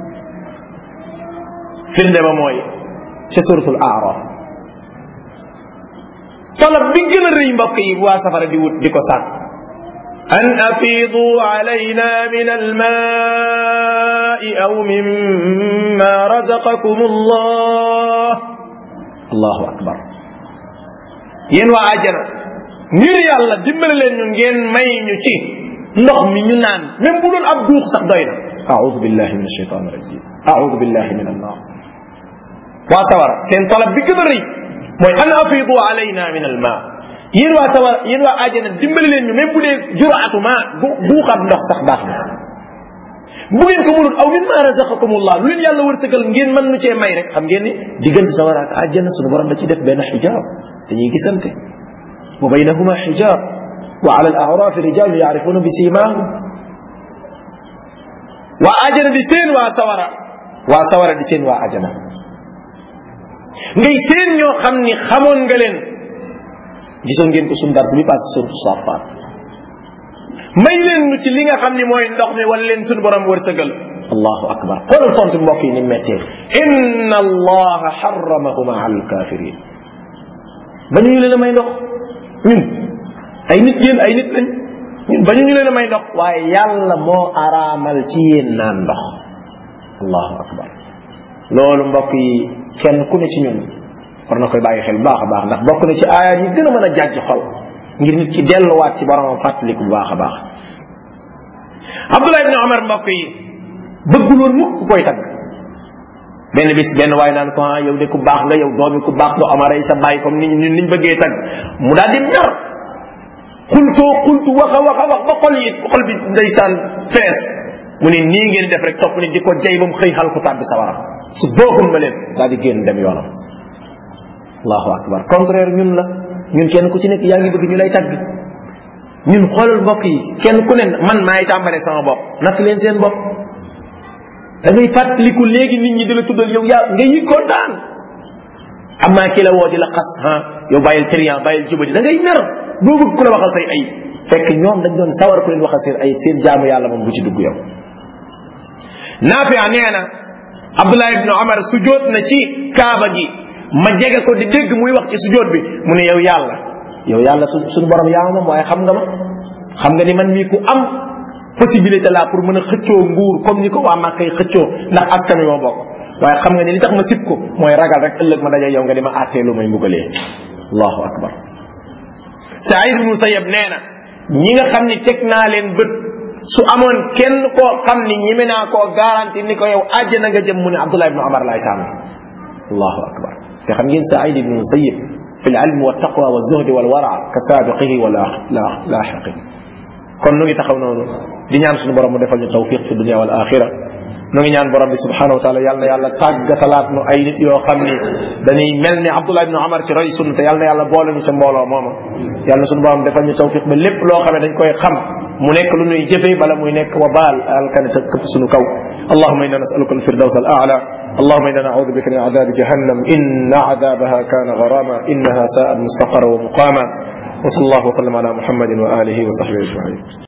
firnde ba mooy ca suratul aaraf talab bi gën a rëy mbokk yi waa safara di wut di ko sàkk an afiidu alayna min almaai aw mimma razaqakum allah allahu akbar yéen waa àjjana ngir yàlla dimbale leen ñu ngeen may ñu ci ndox mi ñu naan même bu doon ab duux sax doy na aoudu billahi min alshaitan irajim aoudu billahi min annar waa sawara seen talab bi gën a rëy mooy an afidu alayna min alma yéen waa sawara yéen waa àjjana dimbali leen ñu même bu dee juraatu ma buuxaat ndox sax baax na bu ngeen ko mënul aw mimma razaqakumullah lu leen yàlla wërsëgal ngeen mën nu cee may rek xam ngeen ni diggante sawara ak àjjana sunu borom da ci def benn xijaab dañuy gisante wa baynahuma xijaab wa ala al a'raf rijal ya'rifuna bi simahum waa àjjana di seen waa sawara waa sawara di seen waa àjjana ngay seen ñoo xam ni xamoon nga leen gisoon ngeen ko suñu dars bi passé suratu safaat may leen nu ci li nga xam ni mooy ndox mi wala leen suñu borom wërsëgal allahu akbar xoolal tontu mbokk yi ni méttee inna allaha xaramahuma ala alkafirin ba ñu leen a may ndox ñun ay nit yéen ay nit lañ ñun ba ñu leen a may ndox waaye yàlla moo araamal ci yéen naan ndox allahu akbar loolu mbokk yi kenn ku ne ci ñun war na koy bàyyi xel bu baax a baax ndax bokk na ci aaya ñi gën a mën a jàjj xol ngir nit ki delluwaat ci boromam fàttaliku bu baax a baax abdullah ibni omar mbokk yi bëggul woon mukk ku koy tagg benn bis benn waaye naan ko ah yow de ku baax nga yow doomi ku baax nga omar ay sa bàyyi comme ni ñun niñ bëggee tagg mu daal di mer xultoo xultu wax a wax a wax ba xol yi xol bi ndeysaan fees mu ne nii ngeen def rek topp ni di ko jay ba mu xëy xal ko tàbbi sawara su boogul ma leen daal di génn dem yoonam allahu akbar contraire ñun la ñun kenn ku ci nekk yaa ngi bëgg ñu lay tagg ñun xoolal mbokk yi kenn ku ne man maay tàmbale sama bopp natt leen seen bopp da ngay fàttaliku léegi nit ñi di la tuddal yow yaa nga yi kontaan amaa ki la woo di la xas ah yow bàyyil trian bàyyil jubadi da ngay mer boo bëgg ku la waxal say ay fekk ñoom dañ doon sawar ku leen waxal seen ay seen jaamu yàlla moom bu ci dugg yow naafia nee na abdullah ibnu omar sujoot na ci kaaba gi ma jege ko di dégg muy wax ci sujoot bi mu ne yow yàlla yow yàlla su suñu borom yaa moom waaye xam nga ma xam nga ni man mii ku am possibilité la pour mën a xëccoo nguur comme ni ko waa Màkka yi xëccoo ndax askan yoo bokk waaye xam nga ni li tax ma sib ko mooy ragal rek ëllëg ma daje yow nga di ma àttee lu may mbugalee allahu akbar Saïd ibn Musayyab nee na ñi nga xam ni teg naa leen bët su amoon kenn koo xam ni ñime naa koo garanti ni ko yow àjjana nga jëm mu ne Abdullah ibn Omar laay tànn allahu akbar te xam ngeen Saïd ibn Musayyab fi al-ilm wa taqwa wa zuhdi wal wara ka saabiqihi wa laaxiqi kon nu ngi taxaw noonu di ñaan suñu borom mu defal ñu tawfiq fi dunia wal axira nu ngi ñaan borom bi subhanahu wa taala yàlla na yàlla tàggatalaat nu ay nit yoo xam ni dañuy mel ni Abdullah ibn Omar ci roy sunna te yàlla na yàlla boole ñu ca mbooloo mooma yàlla na suñu borom defal ñu tawfiq ba lépp loo xam ne dañ koy xam mu nekk lu nuy jëfee bala muy nekk wa baal alkane sa këpp suñu kaw allahuma inna nasaluka alfirdaws al aala اللهم انا نعوذ بك من عذاب جهنم ان عذابها كان غراما انها ساءت مستقرا ومقاما وصلى الله وسلم على محمد واله وصحبه اجمعين